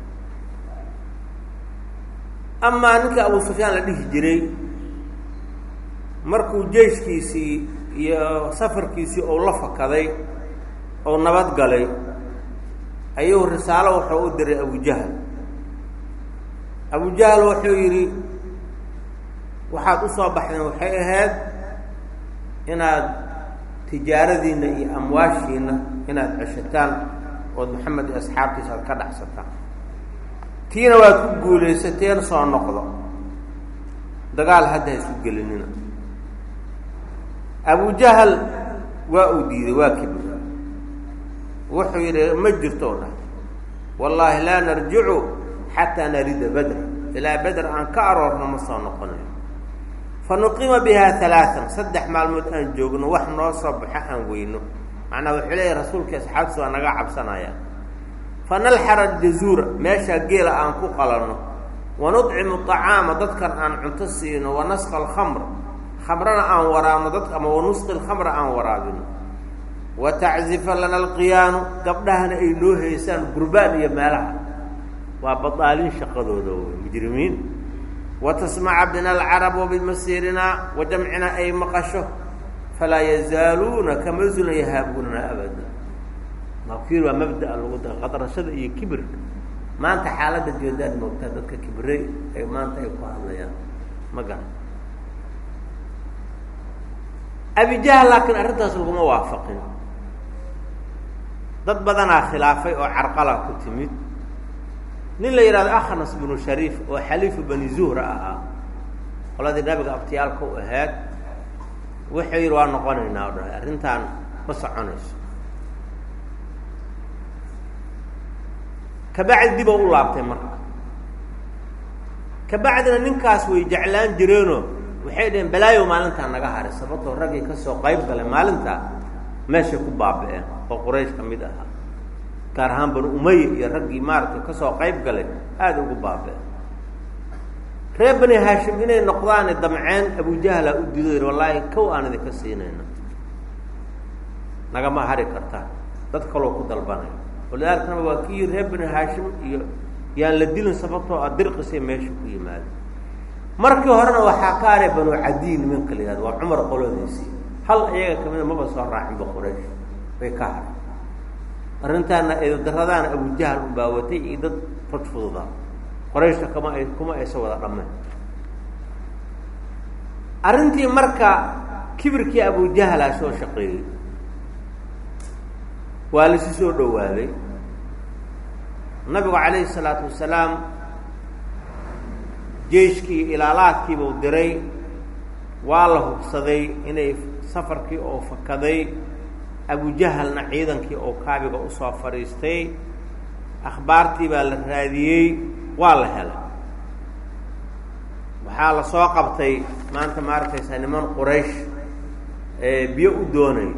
amaa ninkii abu sufyaan la dhihi jiray markuu jeiskiisii iyo safarkiisii ou la fakaday oo nabad galay ayuu risaalo wuxuu u diray abujahal abujahal wuxuu yidhi waxaad u soo baxdeen waxay ahayd inaad tijaaradiinna iyo amwaashiinna inaad ceshataan ood maxamed iyo asxaabtiisa aad ka dhexsataan tiina waad ku guulaysateen soo noqdo dagaal hadda ha isu gelinina abujahal waa uu diiday waa kibir wuxuu yidhi ma jirto o dhah wallaahi laa narjicu xataa narida bedra ilaa beder aan ka aroorno ma soo noqonayo fa nuqima bihaa alaaan saddex maalmood aan joogno wax noo soo baxo aan weyno macnaa wuxuu leeyahy rasuulkii asxaabtiisa waa naga cabsanaya fa nalxara aljazuura meeshaa geela aan ku qalanno wa nudcimu acaama dadkan aan cunto siino wa nasqa alkhamr khamrana aan waraabno dadka ama wanusqi lkhamra aan waraabino wa taczifa lana alqiyaanu gabdhahana ay noo haysaan gurbaan iyo meelaha waa badaalin shaqadooda wey mujrimiin wa tasmaca bina alcarab wa bimasiirina wa jamcina ay maqasho falaa yazaaluuna kama zulan yahaabuunana abada makiir waa mabdaa lagu da qadrashada iyo kibirka maanta xaaladda joodaad moogtaa dadka kibirey ay maanta ay ku hadlayaan ma garan abijahl laakiin arrintaas laguma waafaqin dad badanaa khilaafay oo carqala ku timid nin la yidhahdo akhnas binu shariif oo xaliifu bani zuhra ahaa qoladii nabiga abtiyaalka u ahayd wuxuu yidhi waa noqonaynaa o dhahay arrintaan ma soconayso kabacdi dib oo u laabtay marka kabacdina ninkaas way jeclaan jireenoo waxay dhaheen balaayo maalintaa naga haray sababtoo raggii kasoo qayb galay maalintaa meeshay ku baaba-een oo quraysh ka mid ahaa gaar ahaan banu umaya iyo raggii maaragtay kasoo qayb galay aada ugu baaba-een reer bani haashim inay noqdaane damceen abujahla u dido yidhi wallaahi kow aan idinka siinayna nagama hari kartaa dad kaloo ku dalbanaya walidaalikana waa kii reer bani haashim iyo yaan la dilin sababtoo a dirqisay meesha ku yimaada markii horena waxaa ka haray banu cadiy nimanka la yihahdo waa cumar qolodiisii hal iyaga kamida maba soo raacinba quraysh bay ka haray arrintaana eedaradaana abujahal unbaawatay iyo dad raj fududa qorayshka kama ay kuma aysa wada dhameen arrintii marka kibirkii abujahlaa soo shaqeeyey waa lasi soo dhowaaday nabigu calayhi salaatu wasalaam jeiskii ilaalaadkiibuu diray waa la hubsaday inay safarkii oo fakaday abujahalna ciidankii oo kaabiga usoo fadhiistay akhbaartii baa la raadiyey waa la helay waxaa la soo qabtay maanta ma arkaysaa niman quraysh ee biyo u doonay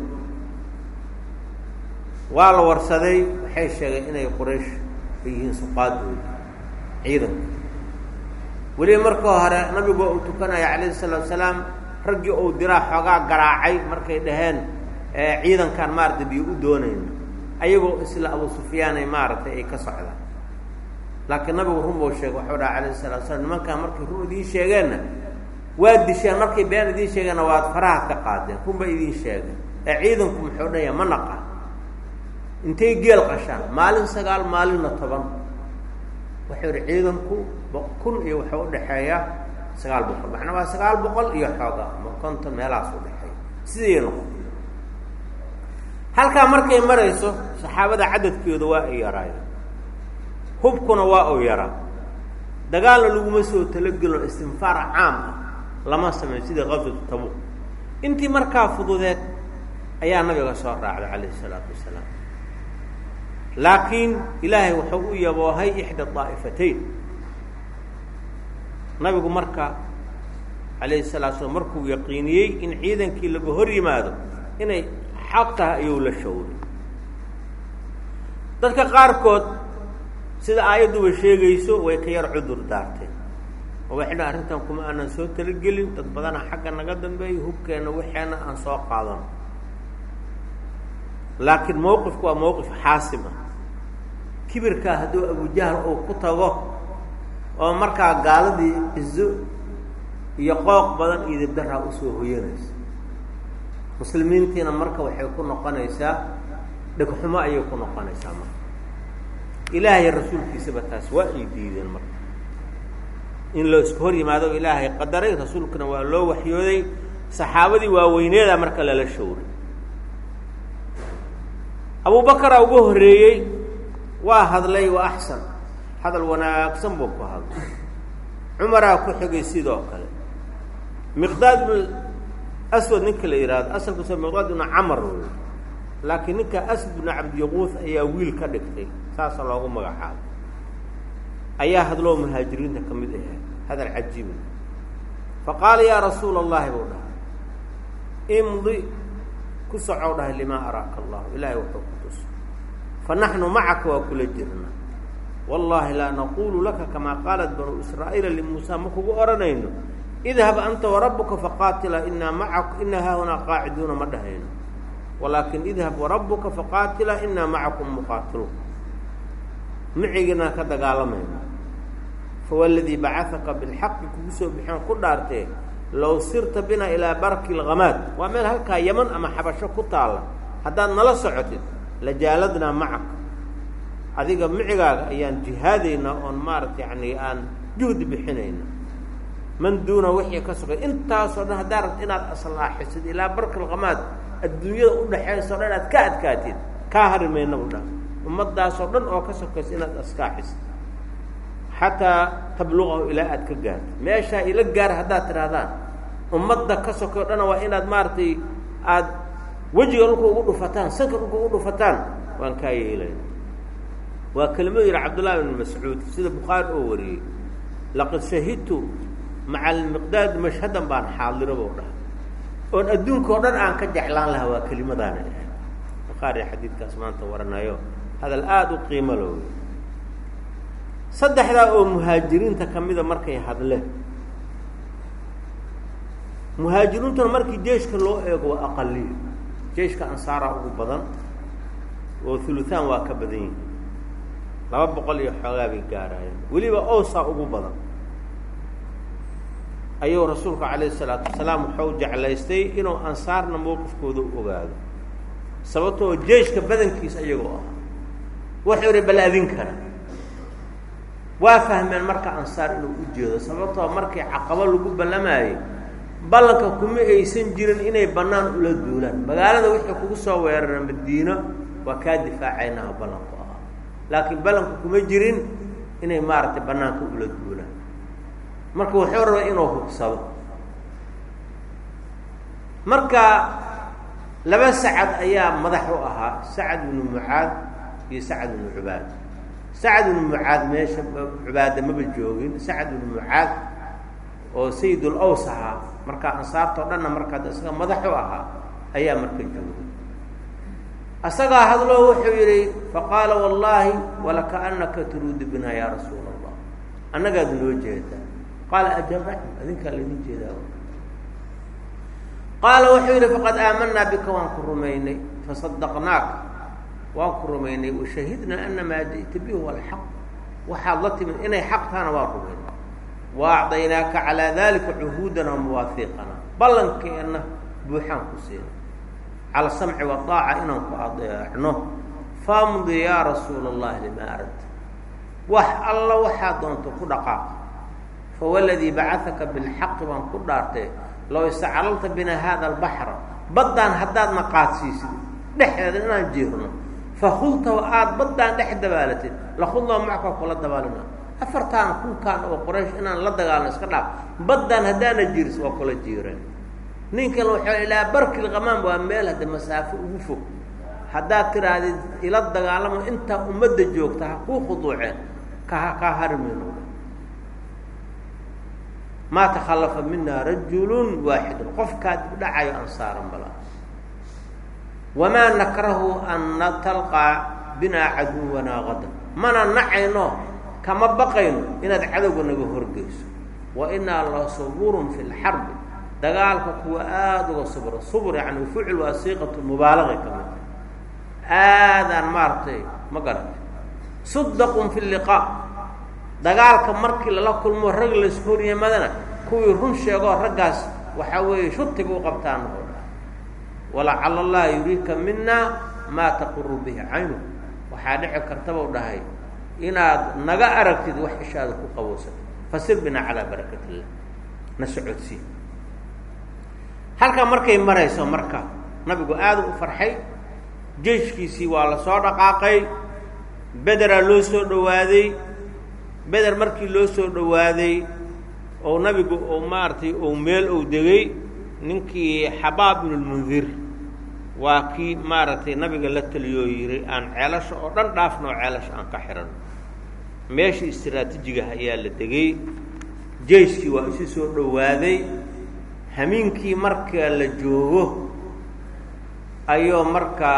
waa la warsaday waxay sheegeen inay quraysh ay yihiin suqaadooda ciidanka weliba markii hore nabigu uu tukanaya calayhi salaatu salaam raggii uu diraa xoogaa garaacay markay dhaheen ciidankan maaragtay biyo u doonayna ayagoo isla abu sufyaanay maaragtay ay ka socdaan laakiin nabigu run buu sheegay waxuu dhaha calayhi salatu slam nimankaan markay run idiin sheegeenna waa disheen markay been idiin sheegeenna waad faraha ka qaadeen run bay idiin sheegeen ee ciidanku muxuu dhaya ma naqaan intay geel qashaan maalin sagaal maalinna toban wuxuu yihi ciidanku kun iyo waxuu udhaxeeya sagaal boqol macnaa waa sagaal boqol iyo xooga ama konton meelahaas udhexeeya sidii noqon halkaa markay marayso saxaabada cadadkeedu waa ay yaraayeen hubkuna waa uu yaraa dagaalna laguma soo talagelino istinfaar caam ah lama sameyn sidii qaswatu tabuq intii markaa fududeed ayaa nabiga soo raacday calayhi salaatu wasalaam laakiin ilaahay wuxuu u yaboohay ixda daa'ifatayn nabigu marka calayhi salatu slam markuu yaqiiniyey in ciidankii laga hor yimaado inay xaq tahay ayuu la shawray dadka qaarkood sida aayadduba sheegayso way ka yar cudur daarteen oo waxay dha arrintan kuma aanan soo talagelin dad badana xagga naga dambeeya hubkeenna waxeena aan soo qaadano laakiin mawqifku waa mawqif xaasim ah kibirkaa hadduu abujahal uu ku tago oo markaa gaaladii cizo iyo qooq badan iyo dibdaraa usoo hoyanaysa muslimiintiina marka waxay ku noqonaysaa dhegxumo ayay ku noqonaysaa marka ilaahay rasuulkiisaba taas waa ay diideen marka in loo iska hor yimaado ilaahay qadaray rasuulkuna waa loo waxyooday saxaabadii waaweyneeda marka lala showray abubakaraa ugu horreeyey waa hadlay waa axsan hadal wanaagsan buu ku hadlay cumaraa ku xigay sidoo kale miqdaad bnu aswad ninka la yidhaahdo asalkiisa miqdaad ibnu camar wey laakiin ninka aswad bnu cabdiyaquud ayaa wiil ka dhigtay saasa loogu magacaabay ayaa hadloo muhaajiriinta ka mid ahaa hadal cajiiba fa qaala yaa rasuula allahi buu dhahay imdi ku socow dhahay limaa araaka allahu ilaahay wuxuu ku tuso fa naxnu macaka waa kula jirna wallaahi laa naqulu laka kamaa qaalat banuu israa'iila limuusa ma kugu odhanayno idhab anta warabuka faqaatila inaa macaku inaa haahunaa qaaciduuna ma dhahayno walaakin idhab warabuka faqaatila inaa macakum muqaatiluun miciginaan ka dagaalamayno fawaladii bacahaka bilxaqi kugu soo bixeen ku dhaartee low sirta bina ilaa barki lhamaad waa meel halkaa yaman ama xabasho ku taalla haddaad nala socotid lajaaladnaa macaka adiga micigaaga ayaan jihaadaynaa oon maarata yani aan juhdi bixinayna man duuna wixii ka sugay intaasoo dhan haddaa rabta inaad aslaaxisid ilaa barkilqamaad adduunyada udhaxayso dhan inaad ka adkaatid kaa hari mayna u dhan ummadaasoo dhan oo ka sokaysa inaad askaaxisid xataa tabluqahu ilaa aad ka gaarto meeshaa ila gaar haddaad tidhahdaan ummadda ka sokayo dhana waa inaad maaragtay aad wejiga dhulka ugu dhufataan sanka dhulka ugu dhufataan waan kaa yeelayna waa kelimadu yihi cabdullahi ibn mascuud sida bukhaari oo wariyey laqad shahidtu maca almiqdaad mashhadan baan xaadirabo dhaha oon adduunka oo dhan aan ka jeclaan lahaa waa kelimadaana ah bukhaari xadiidkaas maanta waranayo hadal aada u qiimo lo wey saddexdaa oo muhaajiriinta ka mida markay hadleen muhaajiriintuna markii jeeshka loo eego waa aqaliyo jeeshka ansaaraa ugu badan oo huluhaan waa ka badan yihin laba boqol iyo xoogaa bay gaaraayeen weliba owsaa ugu badan ayuu rasuulku calayhi isalaatu wasalaam wuxuu jeclaystay inuu ansaarna mowqifkooda u ogaado sababtoo jeeshka badankiisa iyagoo ah wuxuu ihi bal adin kara waa fahmeen marka ansaar inuu u jeedo sababtoo markii caqabo lagu ballamaayey ballanka kuma aysan jirin inay bannaan ula duulaan magaalada wixii kugu soo weerara madiino waa kaa difaacaynaha ballanku ahaa laakiin ballanku kuma jirin inay maaragtay bannaanka ula duulaan marka wuxuu rabay inuu hubsado marka laba sacad ayaa madax u ahaa sacad binu mucaad iyo sacad binu cubaad sacad binu mucaad meesha cubaada maba joogin sacad binu mucaad oo sayidul aws ahaa markaa ansaartao dhanna markaa isaga madax u ahaa ayaa marka joogay asagaa hadloo wuxuu yidhi faqaala wallaahi walakaanaka turuudu bina yaa rasuula allah annagaad noo jeedaa qaala ajaba adinkaa laydin jeedaa qaala wuxuu yidhi faqad aamanaa bika waan ku rumaynay fasadaqnaaka waan ku rumaynay washahidnaa ana maa ji'ta bihi huwa alxaq waxaad la timid inay xaq tahana waan rumaynay wa acdaynaaka calaa dalika cuhuudana wamawaafiiqana ballankeenna buuxaan ku siina cala samci waaaca inaan ku adeecno famdi yaa rasuula allahi limaa aradta wax alla waxaa doonto ku dhaqaaq fawaladii bacahaka bilxaqi baan ku dhaartay low istaclalta bina hada albaxra baddaan haddaadna qaadsiisid dhexdeeda inaan jiirno fakhultahu aada baddaan dhex dabaalatid lakhudnaa macka kula dabaalina afartaan kunkaan oo qoraysh inaan la dagaalno iska dhaaf baddaan haddaana jiiris waa kula jiireen ninkan waxaa ilaa barkil qamaam waa meel hadda masaafo ugu fog haddaad tidhaahdid ila dagaalamo intaa ummadda joogta ha kuu khuduuceen ka kaa harimayno maa takhallafa mina rajulun waaxidun qofkaa dib dhacayo ansaaran bala wamaa nakrahu an talqaa binaa caduwanaa qadan mana nacayno kama baqayno inaad cadowga naga horgeyso wa inaa la suburun fi lxarbi dagaalka kuwa aada uga subra subr yani fucil waa siiqatu mubaalaqi ka mid aadaan maaragtay ma garatay sudaqun fi liqaa dagaalka markii lala kulmo rag laysku horyimadana kuwii run sheegoo raggaas waxaa weeye shutiga u qabtaan oo dha walacala allah yuriika mina maa taquru bihi caynu waxaa dhici kartabau dhahay inaad naga aragtid wax ishaada ku qabowsatay fasir binaa calaa barakat illah na socodsii halkaa markay marayso marka nabigu aada u farxay jeyshkiisii waa la soo dhaqaaqay bederaa loo soo dhowaaday beder markii loo soo dhowaaday oo nabigu uu maaragtay uu meel uu degay ninkii xabaab ibnulmundir waa kii maaragtay nabiga la taliyoo yidhi aan ceelasha oo dhan dhaafno oo ceelasha aan ka xihan meeshii istiraatiijigaah ayaa la degay jeyskii waa isu soo dhowaaday hamiinkii marka la joogo ayuu marka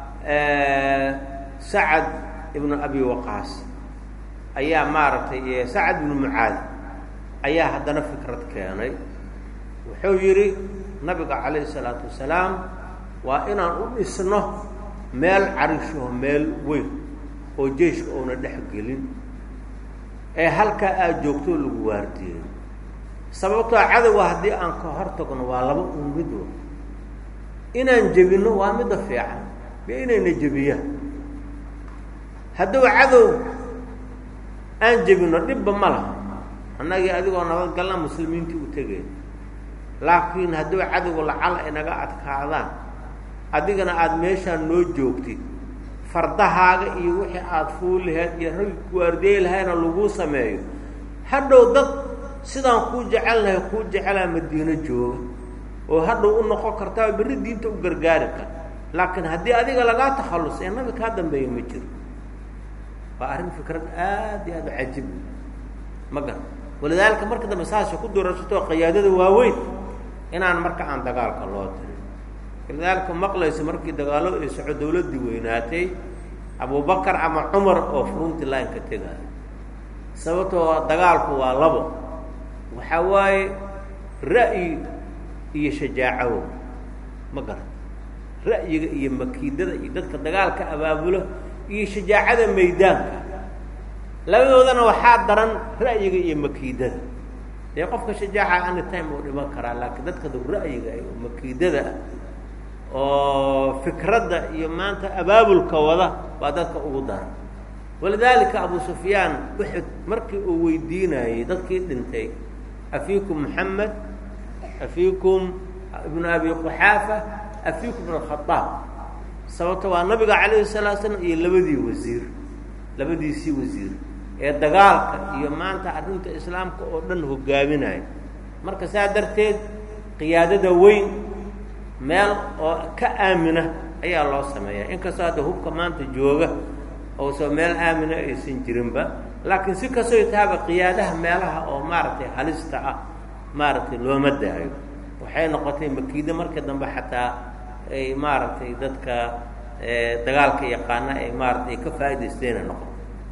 sacad ibnu abi waqaas ayaa maaragtay sacad ibnu mucaad ayaa haddana fikrad keenay wuxuu yidhi nabiga calayhi isalaatu wasalaam waa inaan u dhisno meel carishaho meel weyn oo jeyshka uuna dhex gelin ee halkaa aada joogtoo lagu waardiyeyo sababtoo cadowga haddii aan ka hor tagno waa laba un mid wa inaan jebinno waa midda fiican iyo inayna jebiyaan hadduu cadow aan jebinno dhibba ma laha annagii adigoo nabadgalna muslimiintii u tegeen laakiin hadduu cadowga lacala inaga adkaadaan adigana aada meeshaan noo joogtid fardahaaga iyo wixii aada fuul lahayd iyo raggi kuwaardiyey lahayna laguu sameeyo hadhow dad sidaan kuu jecelnahay kuu jecelaa madiino jooga oo hadhow u noqon kartaa berri diinta u gargaari kar laakiin haddii adiga lagaa takhallus ee nabi kaa dambeeya ma jiro waa arrin fikrad aad iyo aad u cajib ma garan walidaalika marka dambe saasa ku durasatoo qayaadada waaweyn inaan marka aan dagaalka loo tirin walidaalika maqlaysa markii dagaalo ay soco dawladdii weynaatay abubakar ama cumar oo furunti line ka tegaayo sababtoo dagaalku waa labo waxaa waaye ra'yi iyo shajaacawo ma garan ra'yiga iyo makiidada iyo dadka dagaalka abaabulo iyo shajaacada maydaanka labadoodana waxaa daran ra'yiga iyo makiidada dee qofka shajaaca any time uu dhiman karaa laakiin dadka du ra'yiga oo makiidada ah oo fikradda iyo maanta abaabulka wada waa dadka ugu daran walidaalika abu sufyaan uxud markii uu weydiinayey dadkii dhintay afiikum moxamed afiikum ibnu abi quxaafa afiikum ibn alkhadaab sababto waa nabiga calayhi salaatu slam iyo labadii wasiir labadiisii wasiir ee dagaalka iyo maanta arrinta islaamka oo dhan hogaaminaya marka saa darteed qiyaadada weyn meel oo ka aamina ayaa loo sameeyaa inkastoo hadda hubka maanta jooga oosoo meel aamina aysan jirinba laakiin si kastoo taaba qiyaadaha meelaha oo maaragtay halista ah maaragtay looma daayo waxay noqotay makiida marka dambe xataa ay maaragtay dadka dagaalka yaqaana ay maaratay ka faa'idaystayna noqoto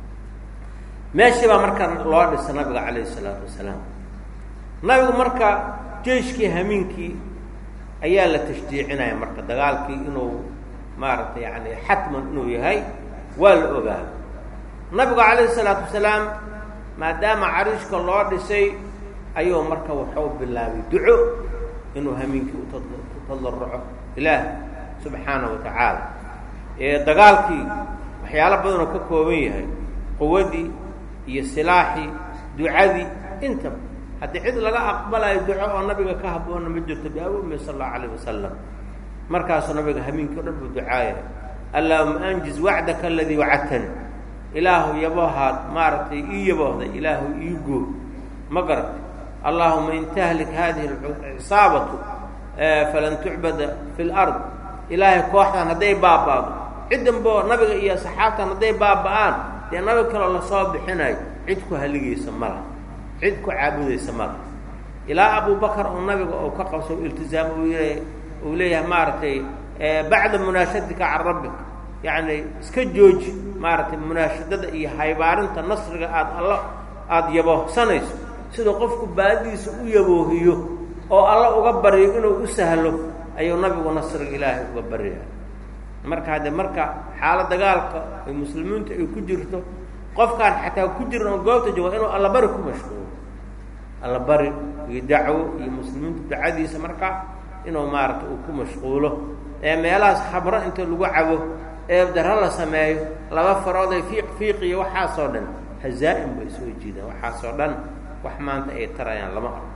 meeshii baa marka loo dhisa nabiga calayhi isalaatu wasalaam nabigu marka jeyshkii hamiinkii ayaa la tashjiicinaya marka dagaalkii inuu maaragtay yani xatman inuu yahay waa la ogaa nabigu calayhi isalaatu wasalaam maadaama cariishka loo dhisay ayuu marka waxuu bilaabay duco inuu hamiinkii utatadarruco ilaah subxaana wa tacaala ee dagaalkii waxyaalo badanoo ka kooban yahay quwadii iyo silaaxii ducadii intaba haddii cid laga aqbalayo duco oo nabiga ka habboonna ma jirto biawami sala allahu alayh wasalam markaasuu nabiga hamiinkii o dhan buu ducaaya allaahuma anjiz wacdaka aladii wacadtani ilaahu yabohaad maaragtay ii yaboohday ilaahu ii gooy ma garatay allaahuma in tahlik hadihi cisaabatu falan tucbada fi lard ilaahay kooxdan hadday baaba'do ciddanboo nabiga iyo saxaabtan hadday baaba'aan dee nabi kaloo lasoo bixinayo cid ku haligaysa mala cid ku caabudaysa mala ilaa abubakar oo nabiga oo ka qabso iltizaam uu y uu leeyahay maaragtay bacda munaashadika can rabbika yacni iska jooji maaragtay munaashadada iyo haybaarinta nasriga aada alla aada yaboohsanayso sida qofku baadidiisa u yaboohiyo oo alla uga baryo inuu u sahlo ayuu nabigu nasriga ilaahay uga baryaya marka hadde marka xaalo dagaalka ay muslimiintu ay ku jirto qofkaan xataa ku jirin oo goobta jooga inuu allabari ku mashquulo allabari iyo dacwo iyo muslimiintu dacadiisa marka inuu maaragtay uu ku mashquulo ee meelahaas khabro inta lagu cabo ee daro la sameeyo laba farooday fiiq fiiq iyo waxaasoo dhan hazaa'im bay soo jiidaan waxaasoo dhan wax maanta ay tarayaan lama arko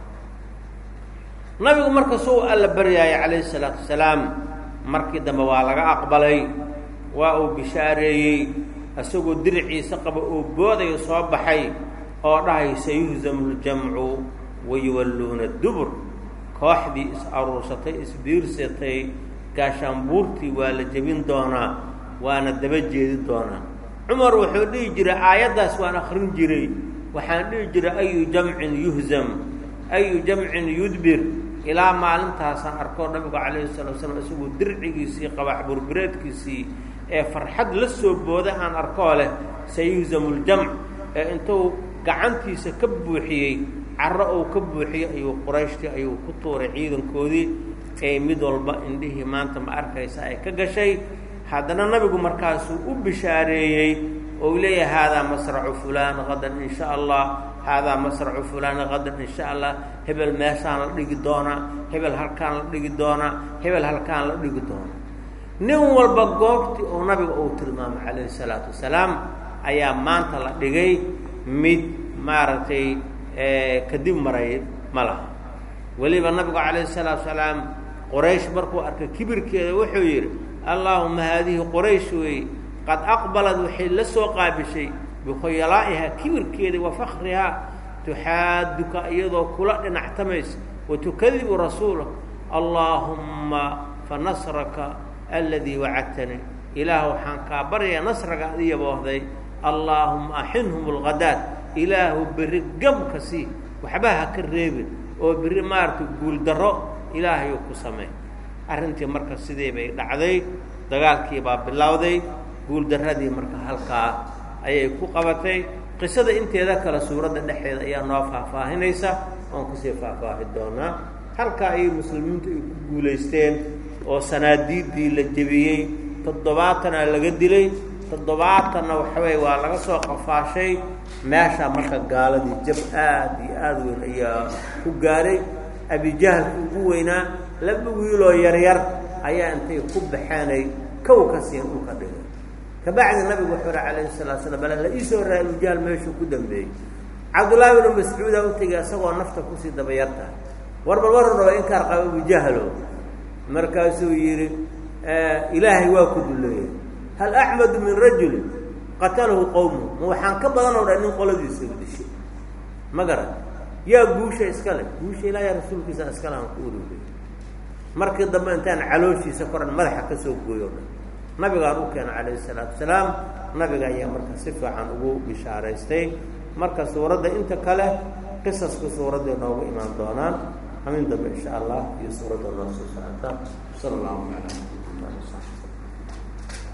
nabigu marka suu alla baryaayay calayhi salaatu wasalaam markii dambe waa laga aqbalay waa uu bishaareeyey isagoo diriciisa qaba oo boodayo soo baxay oo dhahay sayuhzamu ljamcu wayuwalluuna dubur kooxdii is aruursatay isbiirsatay gaashaanbuurtii waa la jebin doonaa waana daba jeedi doonaa cumar wuxuu dhihi jiray aayaddaas waan akrin jiray waxaan dhihi jiray ayu jamcin yuhzam ayu jamcin yudbir ilaa maalintaasaan arkoo nabigu calayhi salatu slam isagoo dircigiisii qabax burbureedkiisii ee farxad la soo booday aan arkoo leh sayuhzamu ljamc ee intuu gacantiisa ka buuxiyey carro uu ka buuxiyey ayuu qurayshtii ayuu ku tuuray ciidankoodii ee mid walba indhihii maanta ma arkaysa ay ka gashay haddana nabigu markaasuu u bishaareeyey ou leeyahay haadaa masracu fulaan qadan in sha allah haadaa masracu fulaan qadan in sha allah hebel meeshaan la dhigi doonaa hebel halkaan la dhigi doonaa hebel halkaan la dhigi doonaa nin walba goobtii oo nabiga uu tilmaamay calayhi salaatu wasalaam ayaa maanta la dhigay mid maaragtay kadib maray ma laha weliba nabigu calayhi salaatu wasalaam qoraysh markuu arkay kibirkeeda wuxuu yidhi allaahuma haadihi qoraysh weeye qad aqbalad waxay la soo qaabishay bikhuyalaa'iha kibirkeeda wa fakrihaa tuxaaduka iyadoo kula dhinactamaysa wa tukadibu rasuula allaahumma fa nasraka aladii wacadtanii ilaah waxaan kaa baryayaa nasraga adiya boohday allaahuma axinhum alghadaad ilaahu berri gamka sii waxba ha ka reebin oo berri maaragtay guuldarro ilaahayuu ku samey arrintii marka sidii bay dhacday dagaalkii baa bilowday guuldarradii marka halkaa ayay ku qabatay qisada inteeda kale suuradda dhexeeda ayaa noo faahfaahinaysa oon kusii faahfaahi doonaa halkaa ayay muslimiintu ay ku guulaysteen oo sanaadiiddii la jebiyey toddobaatanaa laga dilay toddobaatanna waxaweye waa laga soo qafaashay meesha marka gaaladii jab aad iyo aada weyn ayaa ku gaaray abijahalki ugu weynaa laba wiiloo yaryar ayaa intay ku baxeenay kow ka siin dhulka dhigay kabacdi nabigu wuxuu uri calayhi salatu slam bal la iisoo raa abujahal meeshuu ku dambeeyey cabdullaahi bnu mascuudaa u tegay isagoo nafta kusii dabayarta war bal war raba inkaar qaba abujahalo markaasuu yidhi ilaahay waa ku duleeyey hal axmadu min rajulin qatalahu qowmu ma waxaan ka badanoo dhan nin qoladiisa dishay ma garan yaa guusha iska leh guusha ilaahay rasuulkiisa iskale aan ku ururiyey markii dambe intaan calooshiisa koran madaxa ka soo gooyo o dhan nabigaan u keena calayhi salaatu wasalaam nabiga ayaa marka si fiican ugu bishaaraystay marka suuradda inta kale qisaska suuradday noogu imaan doonaan amin dambe insha allah iyo suuradda noo soo socota sala allahu calaa